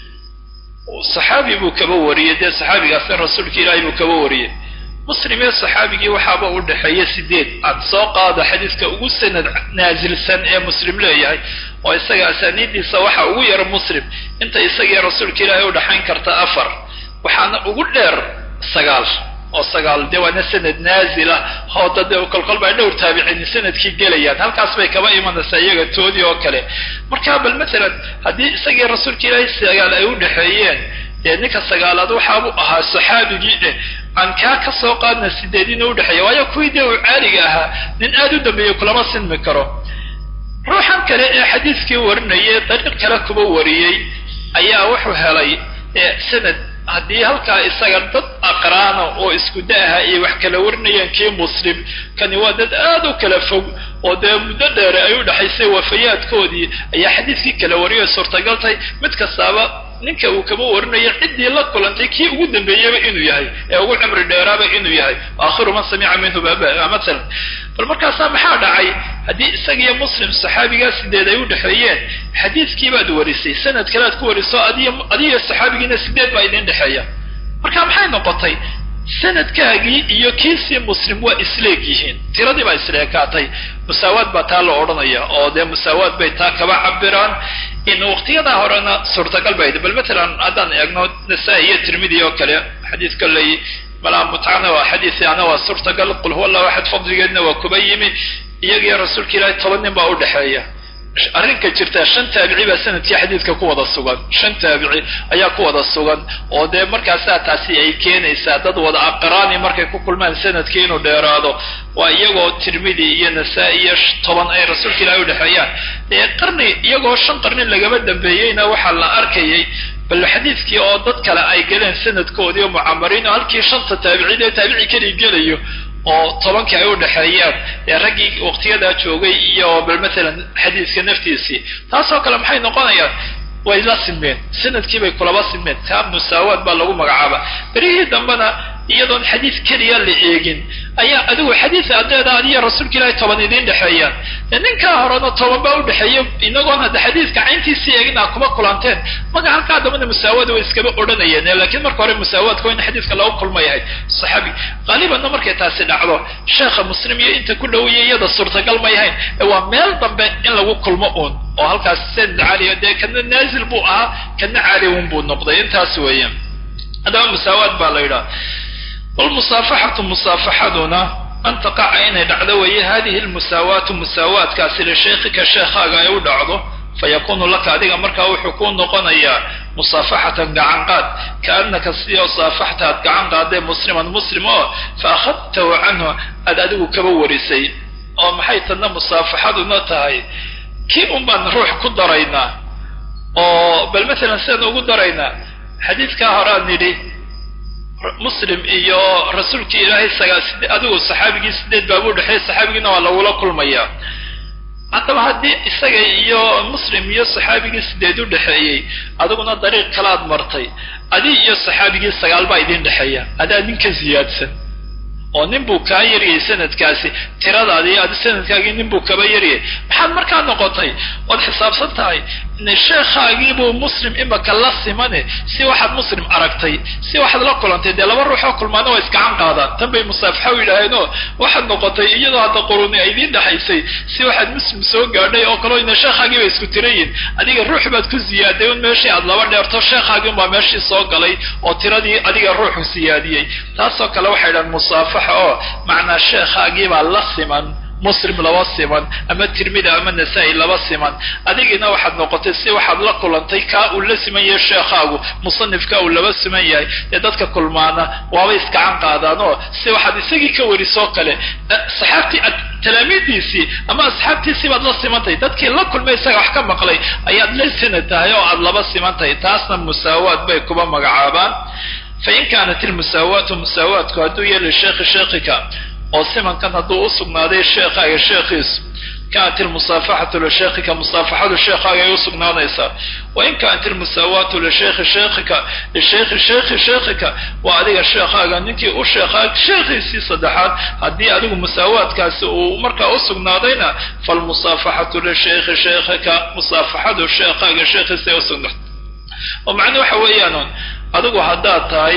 saxaabi buu kaba wariyey dee saxaabigaasna rasuulka ilaahay buu kaba wariyey muslim ee saxaabigii waxaaba u dhexeeya sideed aad soo qaada xadiiska ugu sanad naasilsan ee muslim leeyahay oo isaga asaaniiddiisa waxa ugu yara muslim inta isagiiyo rasuulka ilaahay u dhexayn karta afar waxaana ugu dheer sagaal oo sagaal dee waana sanad naazila hooda dee kolkol baa dhowr taabiciin sanadkii gelayaan halkaas bay kaba imanaysaa iyaga toodii oo kale marka bal masalan haddii isagii rasuulka ilaahay sagaal ay u dhexeeyeen dee ninka sagaalaad waxaabuu ahaa saxaabigii eh aan kaa ka soo qaadna sideedina udhexeeya waayo kuwii dee uu caaliga ahaa nin aad u dambeeyey kulama sinmi karo ruuxan kale ee xadiiskii warinayay dariiq kale kuba wariyey ayaa wuxuu helay sanad haddii halkaa isaga dad aqraana oo isku da'aha ay wax kala warinayaan kii muslim kani waa dad aad u kala fog oo dee muddo dheere ay u dhexaysay wafayaadkoodii ayaa xadiiskii kala wariyay suurtagal tahay mid kastaaba ninka uu kaba warinayo ciddii la kulantay kii ugu dambeeyaba inuu yahay ee ugu cimri dheeraaba inuu yahay aakhiru man samica minhu matalan bal markaasaa maxaa dhacay haddii isagiyo muslim saxaabigaa sideed ay u dhexeeyeen xadiiskii baad warisay sanad kale aad ku wariso adiyo saxaabigiina sideed baa idin dhexeeya marka maxay noqotay sanadkaagii iyo kiisii muslim waa isleeg yihiin tiradii baa isleekaatay musaawaad baa taa la odhanaya oo dee musaawaad bay taa kaba cabiraan in waqtiyadaa horena suurtagal bay bal matalan haddaan eegno nasaa-i iyo tirmidi oo kale xadiis kaley malaa mutcana waa xadiisi ana waa suurtagal qul huwa allahu axad fadligeedna waa kuba yimi iyagiyo rasuulka ilaahay toban nin baa u dhexeeya arrinka jirta shan taabici baa sanadkii xadiidka ku wada sugan shan taabici ayaa ku wada sugan oo dee markaasaa taasi ay keenaysaa dad wada aqraani markay ku kulmaan sanadkii inuu dheeraado waa iyagoo tirmidi iyo nasaa-i iyo toban ay rasuulka ilaahay udhexeeyaan dee qarni iyagoo shan qarni lagama dambeeyeyna waxaa la arkayay bal xadiidkii oo dad kale ay galeen sanadkoodii oo mucamariin oo halkii shanta taabiciin ee taabici keli gelayo oo tobankii ay u dhexeeyaan ee raggii waqtiyadaa joogay iyo bal matalan xadiiska naftiisii taasoo kale maxay noqonayaan way la simeen sanadkii bay kulaba simeen taa musaawaad baa lagu magacaaba berihii dambena iyadoon xadiis keliya la eegin ayaa adigu xadiis adeeda adiyo rasuulka ilaahay toban idiin dhexeeyaan ninkaa horena toban baa udhexeeya inagoon hadda xadiiska cayntiisii eegin aa kuma kulanteen maga halkaa dambana musaawaada way iskaba odhanayeen lakiin marka hore musaawaadka waa in xadiiska lagu kulma yahay saxaabi qaalibanna markay taasi dhacdo sheekha muslim iyo inta ku dhowaya iyada suurtagal ma yahayn waa meel dambe in lagu kulmo uun oo halkaas sanad caaliya dee kana naazil buu ahaa kana caaliwun buu noqday intaas weeyaan haddaba musaawaad baa la yidhaha walmusaafaxatu musaafaxaduna an taqaca inay dhacdo weeye hadihi lmusaawaatu musaawaadkaasi lisheekhika sheekhaaga ay u dhacdo fayakunu laka adiga markaa wuxuu kuu noqonayaa musaafaxatan gacan qaad kaanaka sidii saafaxta aad gacan qaadee musliman muslim oo fa akhadtahu canhu aad adigu kaba warisay oo maxay tadna musaafaxaduna tahay kii un baan ruux ku daraynaa oo bal matalan sidaan ugu daraynaa xadiidkaa horean nidhi muslim iyo rasuulkii ilaahay sagaa adigu saxaabigii sideed baabu dhexeey saxaabigiina waa lagula kulmayaa haddaba haddii isaga iyo muslim iyo saxaabigii sideed u dhexeeyey adiguna dariiq kalaad martay adi iyo saxaabigii sagaal baa idin dhexeeya adaa ninka ziyaadsan oo nin buu kaa yariyay sanadkaasi tiradaadii adi sanadkaagii nin buu kaba yariyay maxaad markaa noqotay ood xisaabsan tahay sheekhaagiibuu muslim imaka la simane si waxaad muslim aragtay si waxaad la kulantay dee laba ruux oo kulmaana waa iskacan qaadaan tan bay musaafaxa u yidhaaheenoo waxaad noqotay iyadoo hadda quruni ay idiin dhexaysay si waxaad muslim soo gaadhay oo kaleo ina sheekhaagii ba isku tirayin adiga ruux baad ku ziyaaday un meeshii aad laba dheerto sheekhaagii unbaa meeshii soo galay oo tiradii adiga ruuxu siyaadiyey taasoo kale waxay dhahan musaafaxa oo macnaa sheekhaagiibaa la siman muslim laba siman ama tirmida ama nasaa-i laba siman adigiina waxaad noqotay si waxaad la kulantay kaa uu la siman yahay sheekhaagu musanifka uu laba siman yahay dee dadka kulmaana waaba iskacan qaadaan oo si waxaad isagii ka warisoo kale saxaabtii talaamiidiisii ama asxaabtiisii baad la simantahay dadkii la kulmay isaga wax ka maqlay ayaad la sanad tahay oo aad laba simantahay taasna musaawaad bay kuba magacaabaan fain kaanat ilmusaawaatu musaawaatku hadduu yahay lisheekhi sheekhika oo simankan hadduu u sugnaaday sheekhaaga sheekhiisu kaanat ilmusaafaxatu lisheekhika musaafaxadu sheekhaaga ay u sugnaanaysaa wain kaanat ilmusaawaatu lisheekhi sheekhika lisheekhi sheekhi sheekhika waa adiga sheekhaaga ninkii u sheekhaa sheekhiisii saddexaad haddii adigu musaawaadkaasi uu markaa u sugnaadayna falmusaafaxatu lisheekhi sheekhika musaafaxadu sheekhaaga sheekhiisa ay u sugnaatay oo macnuu waxa weeyaan adigu haddaad tahay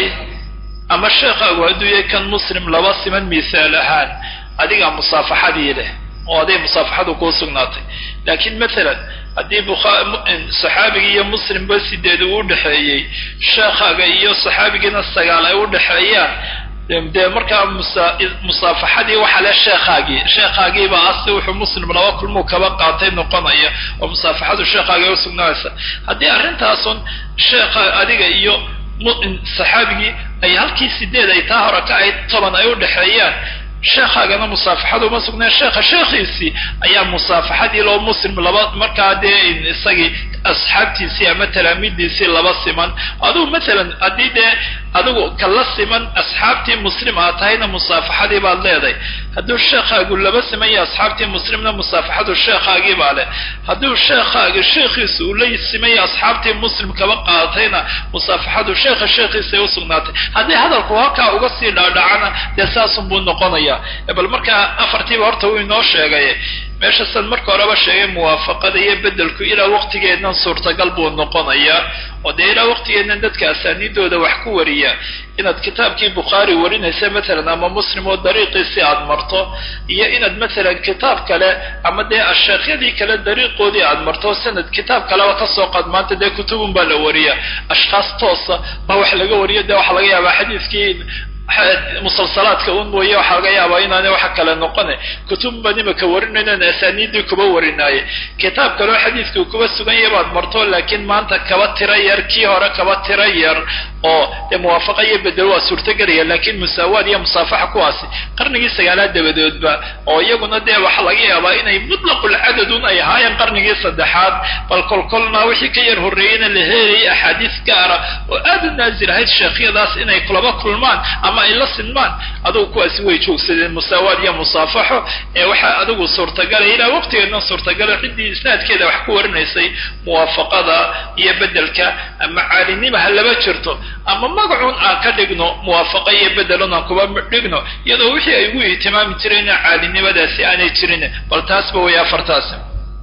ama sheekhaagu hadduu yahay kan muslim laba siman misaal ahaan adigaa musaafaxadii leh oo aday musaafaxadu kuu sugnaatay laakiin maalan haddii saxaabigii iyo muslimba sideed uu udhexeeyey sheekhaaga iyo saxaabigiina sagaal ay udhexeeyaan dee markaa musaafaxadii waxaa le sheekhaagii sheekhaagiiba asi wuxuu muslim laba kulmuu kaba qaatay noqonaya oo musaafaxadu sheekhaagii ay usugnaanaysa haddii arrintaasun sheekha adiga iyo saxaabigii ay halkii sideed ay taa hore ka ayd toban ay u dhexeeyaan sheekhaagana musaafaxadu uma sugneen sheekha sheekhiisii ayaa musaafaxadii loo muslim laba markaa dee isagii asxaabtiisii ama talaamiidiisii laba siman adugu maalan haddii dee adigu kala siman asxaabtii muslim aad tahayna musaafaxadii baad leedahay hadduu sheekhaagu laba siman yahay asxaabtii muslimna musaafaxadu sheekhaagii baa leh hadduu sheekhaaga sheekhiisa uu la siman yahay asxaabtii muslim kaba qaadatayna musaafaxadu sheekha sheekhiisa ay u sugnaatay haddii hadalku halkaa uga sii dhaadhacana dee saasun buu noqonaya bal markaa afartiiba horta wuu inoo sheegay meesha san marka horeba sheegay muwaafaqada iyo bedelku ilaa waqtigeednan suurtagal buu noqonayaa oo dee ilaa waqtigeednan dadka asaaniidooda wax ku wariya inaad kitaabkii bukhaari warinaysa maalan ama muslim oo dariiqiisi aad marto iyo inaad maalan kitaab kale ama dee asheekhyadii kale dariiqoodii aad marto sanad kitaab kaleba kasoo qaad maanta dee kutubun baa la wariya ashkhaas toosa baa wax laga wariyo dee waxaa laga yaabaa xadiiskii musalsalaadka un mooye waxaa laga yaabaa inaana waxa kale noqone kutub baan imaka warinaynan asaaniiddii kuba warinaaye kitaab kaleo xadiidkuu kuba sugan yahay baad marto laakiin maanta kaba tira yar kii hore kaba tira yar oo dee muwaafaqa iyo bedel waa suurtagelaya laakiin musaawaad iyo musaafaxa kuwaasi qarnigii sagaalaad dabadoodba oo iyaguna dee waxaa laga yaabaa inay mutlaqulcadadun ay ahaayeen qarnigii saddexaad bal kolkolna wixii ka yar horreeyeyna la helayay axaadiis gaara oo aad u naazil ahayd sheekhyadaas inay kulaba kulmaan ama ay la sinmaan adugu kuwaasi way joogsadeen musaawaad iyo musaafaxo ee waxaa adigu suurtagalay ilaa waqtigeedna suurtagala ciddii isnaadkeeda wax ku warinaysay muwaafaqada iyo bedelka ama caalinima ha laba jirto ama magacuun aan ka dhigno muwaafaqa iyo bedelun aan kuba dhigno iyadoo wixii ay ugu ihtimaami jireen caalinimadaasi aanay jirin bal taasba way afartaasi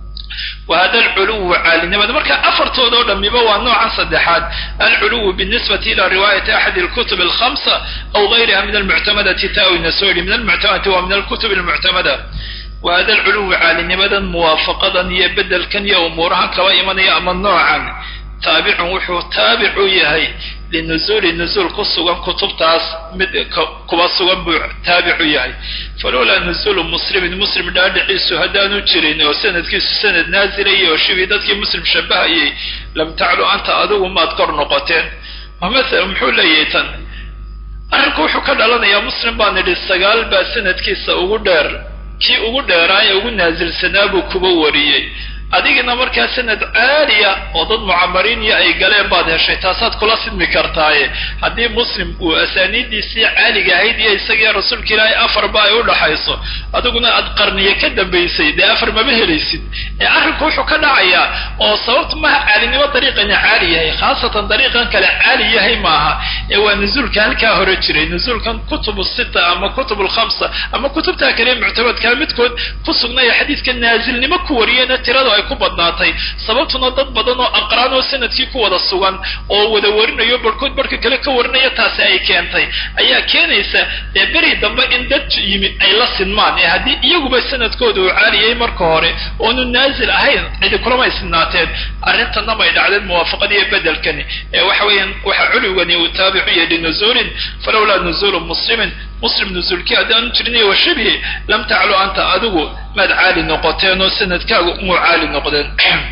whada alculuwu caalinimada marka afartooda oo dhamiba waa noocan saddexaad alculuwu binisbati ila riwaayati axadi alkutub alkhamsa aw gayriha min almuctamadati taawina soo yidhi min almuctamadati waa min alkutub almuctamada wahada alculuwu caalinimadan muwaafaqadan iyo bedelkan iyo umuurahan kaba imanaya ama noocan taabicun wuxuu taabic u yahay linuzuuli nuzuul ku sugan kutubtaas mid kuba sugan buu taabicu yahay falowlaa nuzuulu muslimin muslim dhaadhiciisu haddaanu jirin oo sanadkiisu sanad naazilaya oo shibii dadkii muslim shabahayay lam taclu anta adigu maad kor noqoteen maala muxuu leeyahay tan arrinku wuxuu ka dhalanayaa muslim baan idhi sagaal baa sanadkiisa ugu dheer kii ugu dheeraa ee ugu naasilsanaa buu kuba wariyey adigina markaa sanad caaliya oo dad mucamariiniya ay galeen baad heshay taasaad kula sidmi kartaaye haddii muslim uu asaaniiddiisii caaliga ahayd iyo isagiiyo rasuulka ilaahay afarba ay u dhaxayso adiguna aad qarniye ka dambaysay dee afar mama helaysid ee arrinku wuxuu ka dhacayaa oo sababta maha caalinimo dariiqana caali yahay khaasatan dariiqan kale caali yahay maaha ee waa nuzuulka halkaa hore jiray nuzuulkan kutubu sita ama kutub lkhamsa ama kutubtaa kale muctamadkaa midkood ku sugnaya xadiidka naasilnimo ku wariyena tirada ay ku badnaatay sababtuna dad badan oo aqraan oo sanadkii ku wada sugan oo wada warinayo barhkood barhka kale ka warinaya taasi ay keentay ayaa keenaysa ee beri dambe in dad yimid ay la sinmaan ee haddii iyaguba sanadkooda uu caaliyay marka hore oonu naasil ahayn cidi kulamay sinaateen arrintanna may dhacdeen muwaafaqadiiyo bedelkani ee waxa weeyaan waxa culigani uu taabicu yahay linuzuulin falowlaa nuzuulu muslimin muslim nuzuulkii haddaanu jirnay wa shibhi lam taclu anta adigu maad caali noqoteen oo sanadkaagu muu caali noqdeen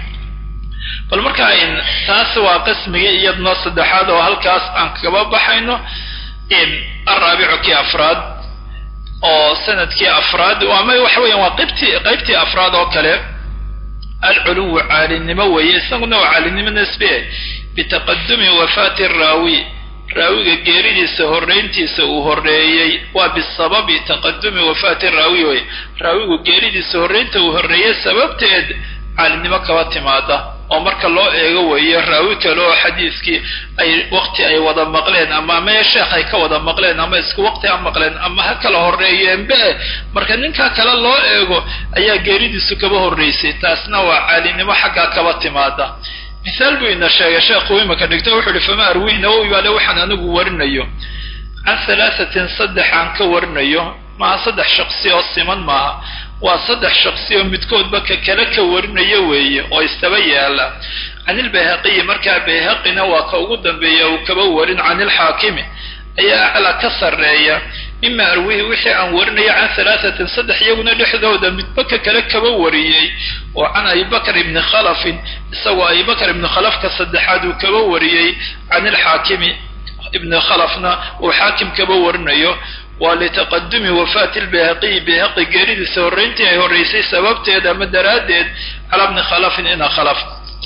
bal markaa taas waa qismigii iyadna saddexaad oo halkaas aan kaba baxayno alraabicu kii afraad oo sanadkii afraad ama waxa weeyaan waa qaybtii qaybtii afraad oo kale alculuwu caalinimo weeye isaguna waa caalinimo nisbe bitaqadumi wafaati raawi raawiga geeridiisa horrayntiisa uu horreeyey waa bisababi taqadumi wafaati raawi wey raawigu geeridiisa horraynta uu horreeyey sababteed caalinimo kaba timaada oo marka loo eego weeye raawi kale oo xadiiskii ay waqti ay wada maqleen ama ama sheekh ay ka wada maqleen ama isku waqti ha maqleen ama ha kala horreeyeenbe marka ninkaa kale loo eego ayaa geeridiisu kaba horraysay taasna waa caalinimo xaggaa kaba timaada mithaal buu ina sheegay sheekhu imaka dhigto wuxuu uhi fama arwihi nawowi baale waxaan anigu warinayo can halaasatin saddex aan ka warinayo maaha saddex shaqsi oo siman maaha waa saddex shaqsi oo midkoodba ka kale ka warinayo weeye oo istaba yaala can ilbayhaqiyi markaa bayhaqina waa ka ugu dambeeya uu kaba warin can ilxaakimi ayaa aclaa ka sarreeya mima arwihi wixii aan warinayo can halaasatin saddex iyaguna dhexdooda midba ka kale kaba wariyey oo can abibakr ibni khalafin isagoo abibakr ibni khalafka saddexaad uu kaba wariyey can ilxaakimi ibni khalafna uu xaakim kaba warinayo waa litaqadumi wafaati lbayhaqiyi bayhaqi geeridiisa horrayntii ay horraysay sababteed ama daraaddeed calaa bni khalafin ina khalaf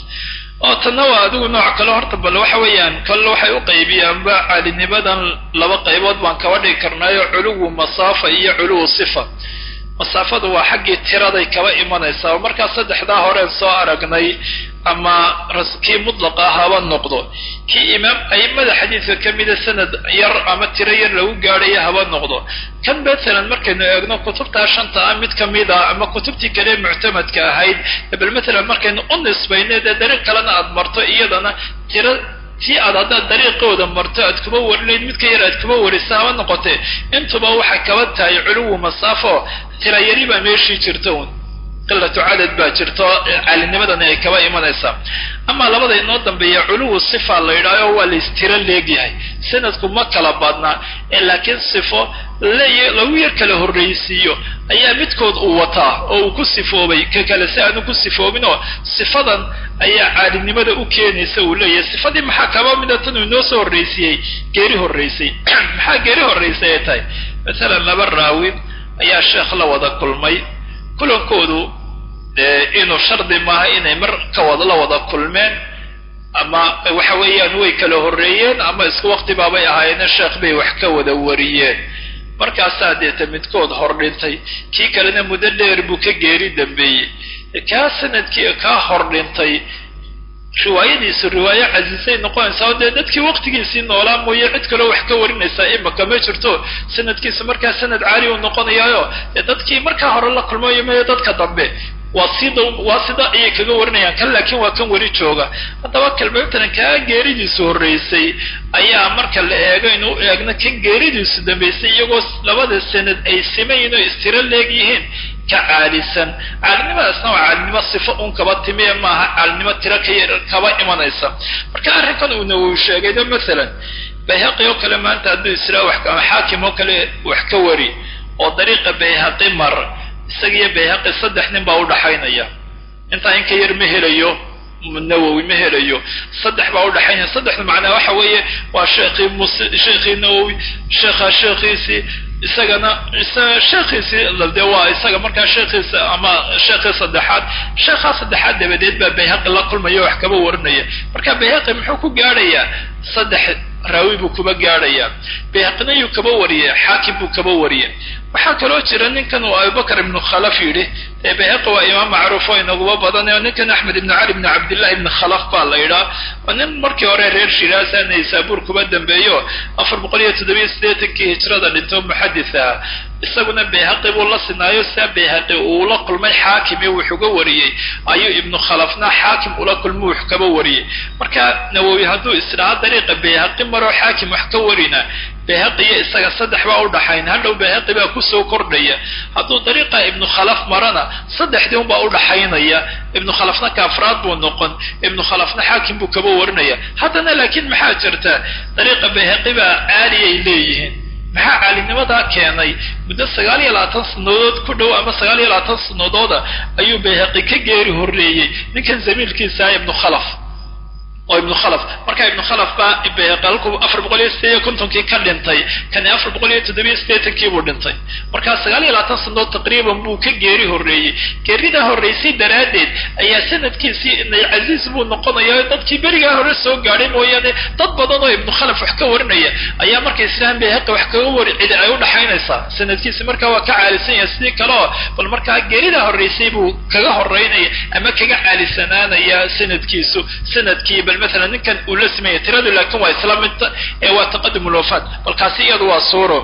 oo tanna waa adigu nooc kale horta bal waxa weeyaan kale waxay u qaybiyaanba caalinimadan laba qaybood baan kaba dhigi karnaayo culuwu masaafa iyo culuwu sifa masaafadu waa xaggii tiraday kaba imanaysaa oo markaa saddexdaa horeen soo aragnay ama kii mudlaqa ah haba noqdo kii imaam aimada xadiidka ka mida sanad yar ama tiro yar lagu gaadhaya haba noqdo kan mathalan markaynu eegno kutubtaa shanta ah mid kamida ama kutubtii kale muctamadka ahayd bal mathalan markaynu u nisbayno dee dariiq kalena aad marto iyadana tiro tii aad haddaad dariiqooda marto aad kuma warinayd mid ka yar aad kuma warisa haba noqotee intuba waxay kaba tahay culuwu masaafo tira yari baa meeshii jirta un qilatu cadad baa jirto caalinimadani ay kaba imanaysaa amaa labada inoo dambeeya culuwu sifa la yidhaaho waa laystiro leegyahay sanadku ma kala badnaa ee laakiin sifo lagu yar kala horraysiiyo ayaa midkood uu wataa oo uu ku sifoobay ka kale si aanu ku sifoobinoo sifadan ayaa caalinimada u keenaysa uu leeyahay sifadii maxaa kaba mida tan uu inoo soo horraysiiyey geeri horraysay maxaa geeri horraysay ay tahay masalan laba raawi ayaa sheekh la wada kulmay kulankoodu inuu shardi maaha inay mar ka wada la wada kulmeen ama waxa weeyaan way kala horreeyeen ama isku waqti baabay ahaayeene sheekh bay wax ka wada wariyeen markaasaa deeta midkood hor dhintay kii kalena muddo dheer buu ka geeri dambeeyey kaa sanadkii kaa hor dhintay riwaayadiisu riwaayo casiisay noqonaysaa oo dee dadkii waqtigiisii noolaa mooye cid kaloo wax ka warinaysaa imaka ma jirto sanadkiisu markaa sanad caali uu noqonayaayo dee dadkii markaa hore la kulmayo mayo dadka dambe waa sida waa sida ayay kaga warinayaan kan laakiin waa kan weli jooga haddaba kalmatalan kaa geeridiisu horraysay ayaa marka la eego inuu eegno kan geeridiisu dambaysay iyagoo labada sanad ay simayin oo istiro leeg yihiin ka caalisan caalinimadaasna waa caalinimo sifo un kaba timiye maaha caalinimo tiro ka yar kaba imanaysa marka arrinkan uuna uu sheegaydo masalan bayhaqi oo kale maanta hadduu israa wax ama xaakim oo kale wax ka wari oo dariiqa bayhaqi mar isagiyo bayhaqi saddex nin baa udhaxaynaya intaa in ka yar ma helayo nawowi ma helayo saddex baa udhaxaynaya saddexda macnaa waxa weeye waa sheekhii mus sheekhii nawowi sheekha sheekhiisii isagana sheekhiisii de waa isaga markaa sheekhiisa ama sheekhii saddexaad sheekhaa saddexaad dabadeed baa bayhaqi la kulmaya wax kaba warinaya marka bayhaqi muxuu ku gaadhayaa saddex raawi buu kuba gaadhayaa bayhaqina yuu kaba wariyay xaakim buu kaba wariyay waxaa kaloo jira ninkan uu abubakar ibnu khalaf yidhi bayhaqi waa imaam macruuf oo inaguba badan oo ninkan axmed ibn cali ibn cabdillahi ibn khalaf baa la yidhaa waa nin markii hore reer shiraasa naysaabuur kuba dambeeyo afar boqol iyo toddobiyo siddeetankii hijrada dhinto muxadis ah isaguna bayhaqi buu la sinaayo sia bayhaqi uu la kulmay xaakim iyo wuxuga wariyey ayuu ibnu khalafna xaakim ula kulmo wax kaba wariyey marka nawowi hadduu isdhaha dariiqa bayhaqi maroo xaakim wax ka warina bayhaqi iyo isaga saddex baa udhaxayn hadhow bayhaqi baa kusoo kordhaya hadduu dariiqa ibnu khalaf marana saddexdii unbaa udhaxaynaya ibnu khalafna kaafraad buu noqon ibnu khalafna xaakim buu kaba warinaya haddana laakiin maxaa jirta dariiqa bayhaqi baa caaliyay leeyihiin maxaa caalinimadaa keenay muddo sagaal iyo labaatan sanadood ku dhow ama sagaal iyo labaatan sanadooda ayuu bayhaqi ka geeri horreeyey ninkan zamiilkiisa ibnu khalaf oo ibnu khalaf marka ibnu khalaf baa bayhaqi halkuu afar boqol iyo sideed iyo kontonkii ka dhintay kani afar boqol iyo toddobiyo siddeetankii buu dhintay markaa sagaal iyo labaatan sanadood taqriiban buu ka geeri horreeyey geeridaa horraysay daraaddeed ayaa sanadkiisii inay casiis buu noqonaya dadkii berigaa hore soo gaadhay mooyaane dad badan oo ibnu khalaf wax ka warinaya ayaa markay islaam bayhaqi wax kaga wari cidi ay udhaxaynaysaa sanadkiisi markaa waa ka caalisan yahay sidii kale oo bal markaa geeridaa horraysay buu kaga horeynaya ama kaga caalisanaanaya sanadkiisu sanadkii bal maalan ninkan uu la sameeyay tiradu laakiin waa isla mid ee waa taqadum ulwafaat balkaasi iyadu waa suuro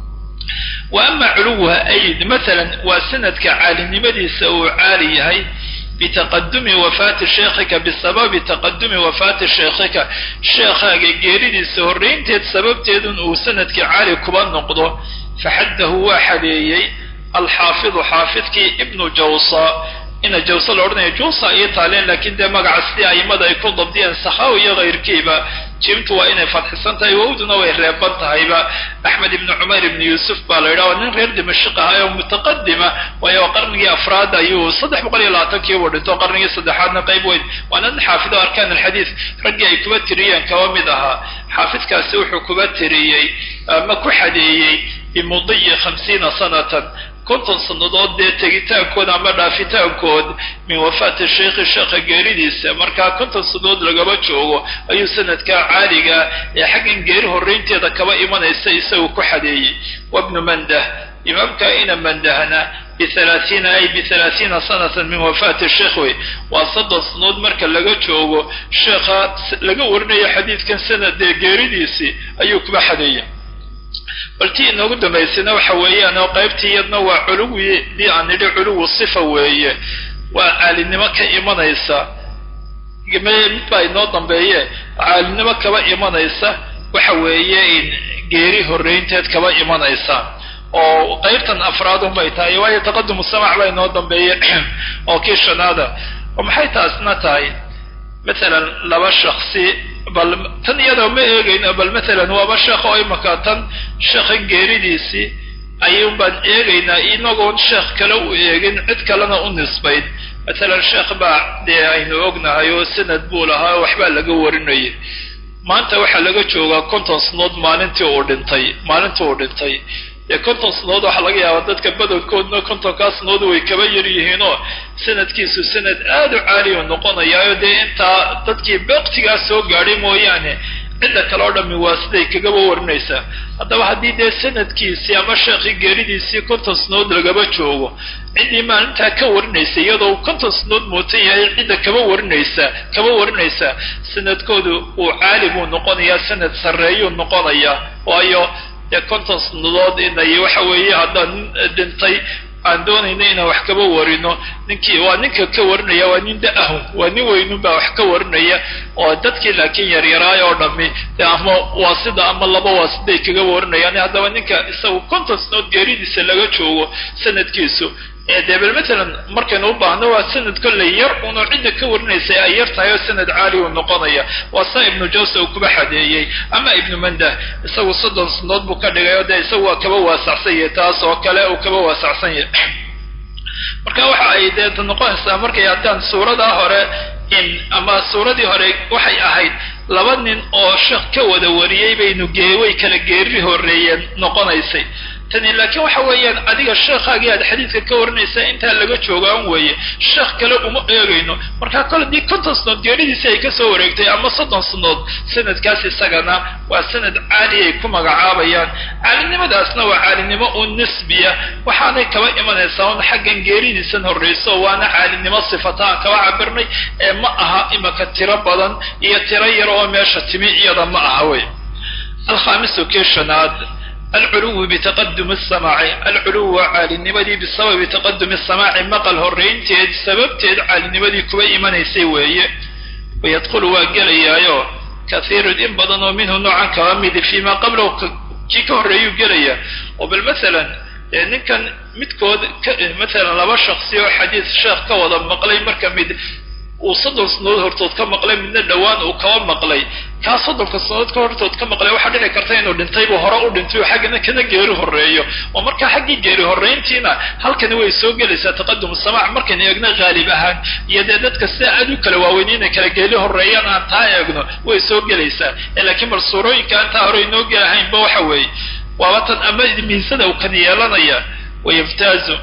wa ama culuwuha ay maalan waa sanadka caalinimadiisa uu caali yahay bitaqadumi wafaati sheekhika bisababi taqadumi wafaati sheekhika sheekhaaga geeridiisa horraynteed sababteedun uu sanadkii caali kuba noqdo faxaddahu waa xadeeyey alxaafidu xaafidkii ibnu jawsa ina jawse la odhanaya juusa iyo taaleen laakiin dee magaca sidii aimada ay ku dabdiyeen sakhaw iyo kayrkiiba jimtu waa inay fadxisan tahay wowduna way reeban tahayba axmed ibni cumayr ibni yuusuf baa la yidhaha nin reer dimashik ahay oo mutaqadima waayo qarnigii afraad ayuu saddex boqol iyo labaatankii buu dhinto qarnigii saddexaadna qayb weyn waana nin xaafido arkaan alxadiid raggii ay kuba tiriyeen kaba mid ahaa xaafidkaasi wuxuu kuba tiriyey ama ku xadeeyey bimudiyi khamsiina sanatan konton sannadood dee tegitaankooda ama dhaafitaankood min wafaati sheikhi sheekha geeridiisa markaa konton sannadood lagaba joogo ayuu sanadkaa caaliga ee xaggan geeri horraynteeda kaba imanaysa isagu ku xadeeyey wabnu mandah imaamka ina mandahna bialaaiina ay bialaaiina sanatan min wafaati sheekh wey waa soddon sannadood marka laga joogo sheekha laga warinayo xadiidkan sanadee geeridiisii ayuu kuba xadeeyey bal tii inoogu dambaysayna waxa weeyaan oo qaybtii iyadna waa culuwidii aan nidhi culuwu sifa weeye waa caalinimo ka imanaysa mid baa inoo dambeeye caalinimo kaba imanaysa waxa weeye in geeri horraynteed kaba imanaysa oo qaybtan afraad unbay tahay waayo taqadumu samac baa inoo dambeeye oo kii shanaada oo maxay taasna tahay maalan laba shaksi bal tan iyadoo ma eegayno bal maalan waaba sheekh oo imaka tan sheekhan geeridiisii ayuun baan eegaynaa inagoon sheekh kale u eegin cid kalena u nisbayn maalan sheekh baa dee aynu ognahay oo sanad buu lahaa oo waxbaa laga warinayay maanta waxaa laga joogaa konton sanadood maalintii uu dhintay maalintii uu dhintay dee konton sanadood waxaa laga yaabaa dadka badankoodna kontonkaa sanadood way kaba yar yihiinoo sanadkiisu sanad aada u caaliyu noqonayaayo dee intaa dadkii beektigaa soo gaadhay mooyaane cidda kale oo dhammi waa siday kagaba warinaysaa haddaba haddii dee sanadkiisii ama sheekhii geeridiisii konton sanadood lagaba joogo ciddii maalintaa ka warinaysa iyadoo konton sanadood muutan yahay cidda kaba warinaysa kaba warinaysaa sanadkoodu uu caali buu noqonayaa sanad sarreeyuu noqonayaa waayo dee konton sanadood inay waxa weeye haddaan dhintay aan doonayna inaan wax kaba warino ninkii waa ninka ka warinaya waa nin da-ahun waa nin weynun baa wax ka warinaya oo dadkii laakiin yaryaraay oo dhami de ama waasida ama laba waasiday kaga warinayaan haddaba ninka isagu konton sanadood geeridiisa laga joogo sanadkiisu dee bal matalan markaynu u baahno waa sanad kolley yar unoo cidda ka warinaysa ay yar tahay oo sanad caali uu noqonaya waa saa ibnu jawse uu kuba xadeeyey ama ibnu mandah isagu soddon sanadood buu ka dhigay oo dee isagu waa kaba waasacsan yahay taas oo kale uu kaba waasacsan yahay marka waxa ay dee noqonaysaa markay haddaan suuradaa hore in ama suuradii hore waxay ahayd laba nin oo sheekh ka wada wariyey baynu geeway kala geeri horreeyeen noqonaysay tani laakiin waxa weeyaan adiga sheekhaagii aad xadiidka ka warinaysaa intaa laga joogaan weeye sheekh kale uma eegayno markaa kole dii konton sanood geeridiisi ay kasoo wareegtay ama soddon sanood sanadkaas isagana waa sanad caali ay ku magacaabayaan caalinimadaasna waa caalinimo u nisbiya waxaanay kaba imanaysaa un xaggan geeridiisan horrayso waana caalinimo sifata aan kaba cabirnay ee ma aha imaka tiro badan iyo tiro yar oo meesha timi iyada ma aha wey alkhaamisu kii shanaad alculuwu bitaqadumi samaaci alculuwu waa caalinimadii bisababi taqadumi samaaci maqal horraynteed sababteed caalinimadii kuba imanaysay weeye wayadkhulu waa gelayaayo kathiirun in badan oo minhu noocan kaba midi fii maa qablahu kii ka horreeyuu gelaya oo bal masalan ninkan midkood masalan laba shaksi oo xadiis sheekh ka wada maqlay marka mid uu soddon sanadood hortood ka maqlay midna dhowaan uu kaba maqlay kaa soddonka sanadood ka hortood ka maqlay waxaa dhici karta inuu dhintaybu hore u dhintay oo xaggana kana geeri horreeyo oo markaa xaggii geeri horrayntiina halkani way soo gelaysaa taqadum samaac markaynu eegno haalib ahaan iyo dee dadka sida aad u kala waaweyn inay kala geeli horreeyaan aan taa eegno way soo gelaysaa laakiin bal suurooyinka aan taa hore inoo gelahaynba waxa weeye waaba tan ama miisada uu kan yeelanaya wayaftaazu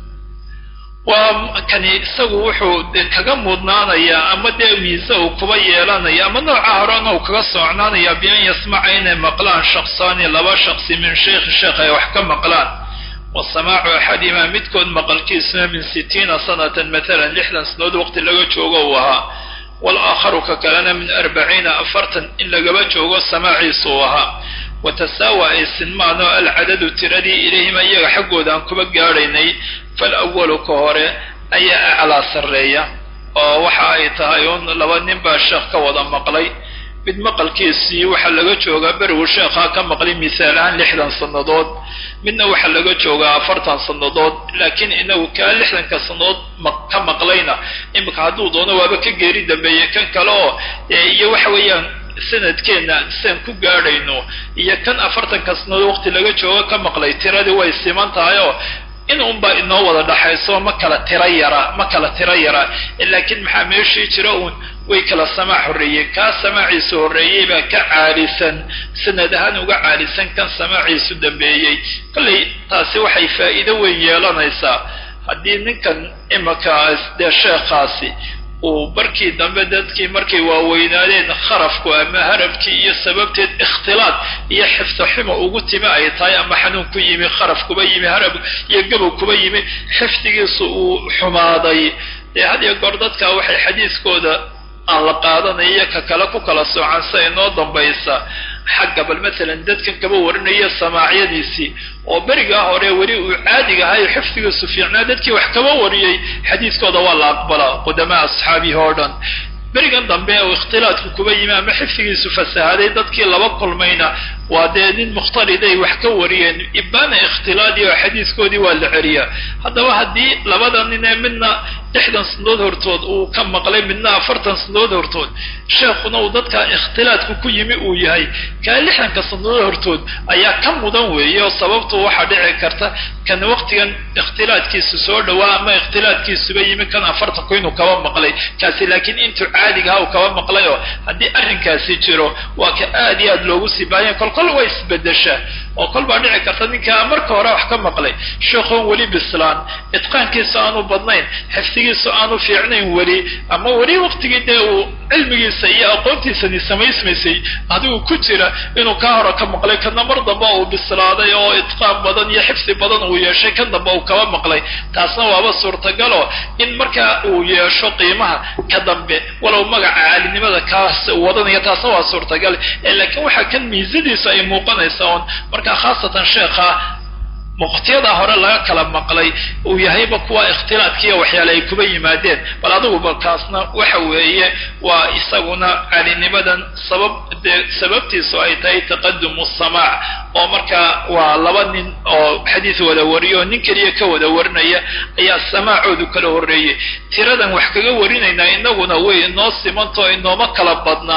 waa kani isagu wuxuu de kaga mudnaanayaa ama dee miise uu kuba yeelanaya ama nooca horena uu kaga socnaanaya bian yasmaca inay maqlaan shaksaani laba shaksi min sheikhi sheekh ay wax ka maqlaan wa samaacu axadimaa midkood maqalkiisuna min sitiina sanatan matalan lixdan sanadood waqti laga joogo uu ahaa walaakharu ka kalena min arbaciina afartan in lagaba joogo samaaciisu uu ahaa watasaawa ay sinmaan oo alcadadu tiradii ilayhima iyaga xaggooda aan kuba gaadhaynay falawalu ka hore ayaa aclaa sarreeya oo waxa ay tahay un laba nin baa sheekh ka wada maqlay mid maqalkiisii waxaa laga joogaa berigu sheekhaa ka maqlay misaal ahaan lixdan sannadood midna waxaa laga joogaa afartan sannadood laakiin inagu kaa lixdanka sannadood ka maqlayna imika hadduu doono waaba ka geeri dambeeyey kan kale oo iyo waxa weeyaan sanadkeenna siaan ku gaadhayno iyo kan afartanka sanadood waqti laga joogo ka maqlay tiradii way siman tahay oo in unbaa inoo wada dhaxayso ma kala tiro yara ma kala tiro yara laakiin maxaa meeshii jira uun way kala samaac horreeyeen kaa samaaciisu horreeyey baa ka caalisan sanad ahaan uga caalisan kan samaaciisu dambeeyey kollay taasi waxay faa'iido weyn yeelanaysaa haddii ninkan imakaas dee sheekhaasi uu barkii dambe dadkii markay waaweynaadeen kharafku ama harabkii iyo sababteed ikhtilaad iyo xifdo xumo ugu timi ay tahay ama xanuun ku yimi kharaf kuba yimi harab iyo gabow kuba yimi xifdigiisu uu xumaaday dee had iyo goor dadka waxay xadiiskooda aan la qaadanayo ka kale ku kala soocan sa inoo dambaysa xagga bal masalan dadkan kaba warinaya samaacyadiisii oo berigaa hore weli uu caadiga ahay xifdigiisu fiicnaa dadkii wax kaba wariyey xadiiskooda waa la aqbalaa qudamaa asxaabihi oo dhan berigan dambe uu ikhtilaadku kuba yimi ama xifdigiisu fasahaday dadkii laba kulmayna waa dee nin mukhtaliday wax ka wariyeen ibaana ikhtilaadi oo xadiiskoodii waa la celiyaa haddaba haddii labada nin ee midna lixdan sanadood hortood uu ka maqlay midna afartan sanadood hortood sheekhuna uu dadka ikhtilaadku ku yimi uu yahay kaa lixdanka sanadood hortood ayaa ka mudan weeye oo sababtu waxaa dhici karta kan waqtigan ikhtilaadkiisu soo dhawaa ama ikhtilaadkiisuba yimi kan afartanku inuu kaba maqlay kaasi laakiin intuu caadigaha uu kaba maqlay oo haddii arrinkaasi jiro waa ka aad iyo aad loogu sii baahanya kolkol way isbedeshaa oo kol baa dhici karta ninkaa marka hore wax ka maqlay sheekhoon weli bislaan itqaankiisu aanu badnayn xifdigiisu aanu fiicnayn weli ama weli waqtigii dee uu cilmigiisa iyo aqoontiisani samaysmaysay adigu ku jira inuu kaa hore ka maqlay kana mar damba uu bislaaday oo itqaan badan iyo xifdi badan uu yeeshay kan damba uu kaba maqlay taasna waaba suurtagalo in markaa uu yeesho qiimaha ka dambe walow magaca caalinimada kaas wadanaya taasna waa suurtagal laakiin waxaa kan miisadiisu ay muuqanaysa oon markaa khaasatan sheekha muqtiyada hore laga kala maqlay uu yahayba kuwa ikhtilaadkiiyo waxyaale ay kuba yimaadeen bal adigu balkaasna waxa weeye waa isaguna calinimadan sabab dee sababtiisu ay tahay taqadumu samaac oo markaa waa laba nin oo xadiis wada wariyo oo nin keliya ka wada warinaya ayaa samaacoodu kala horreeyey tiradan wax kaga warinaynaa inaguna way inoo simantao inooma kala badnaa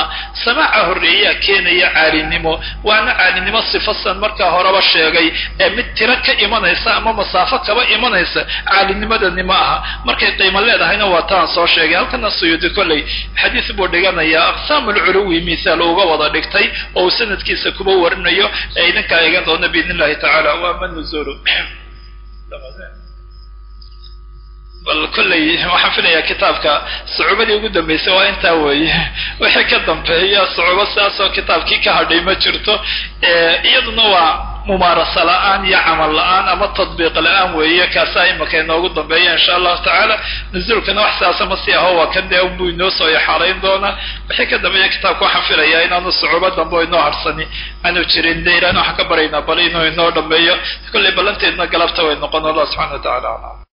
samaaca horreeyaa keenaya caalinimo waana caalinimo sifasan markaa horeba sheegay ee mid tiro ka imanaysa ama masaafo kaba imanaysa caalinimadani ma aha markay qiimo leedahayna waa taan soo sheegay halkana suyuudi kolley xadiis buu dhiganayaa aqsaam alculuwi misaal uga wada dhigtay oo uu sanadkiisa kuba warinayo ee idinkaa eegan doona biidn illahi tacala waama nuzulu bal kolley waxaan filayaa kitaabka sucuubadii ugu dambaysay waa intaa weeye wixii ka dambeeya sucuubo sidaasoo kitaabkii ka hadhay ma jirto iyaduna waa mumaarasa la-aan iyo camal la-aan ama tadbiiq la-aan weeye kaasaa imaka inoogu dambeeya insha allahu tacaala nuzuulkana wax sidaasa ma sii aho waa kan dee unbuu inoo soo yaxaarayn doonaa wixii ka dambeeya kitaabka waxaan filayaa inaanu sucuubo dambe o inoo harsani aanu jirin de ilaana waxaan ka baraynaa bal inuu inoo dhameeyo kolley ballanteedna galabta way noqon allah subxana wa tacala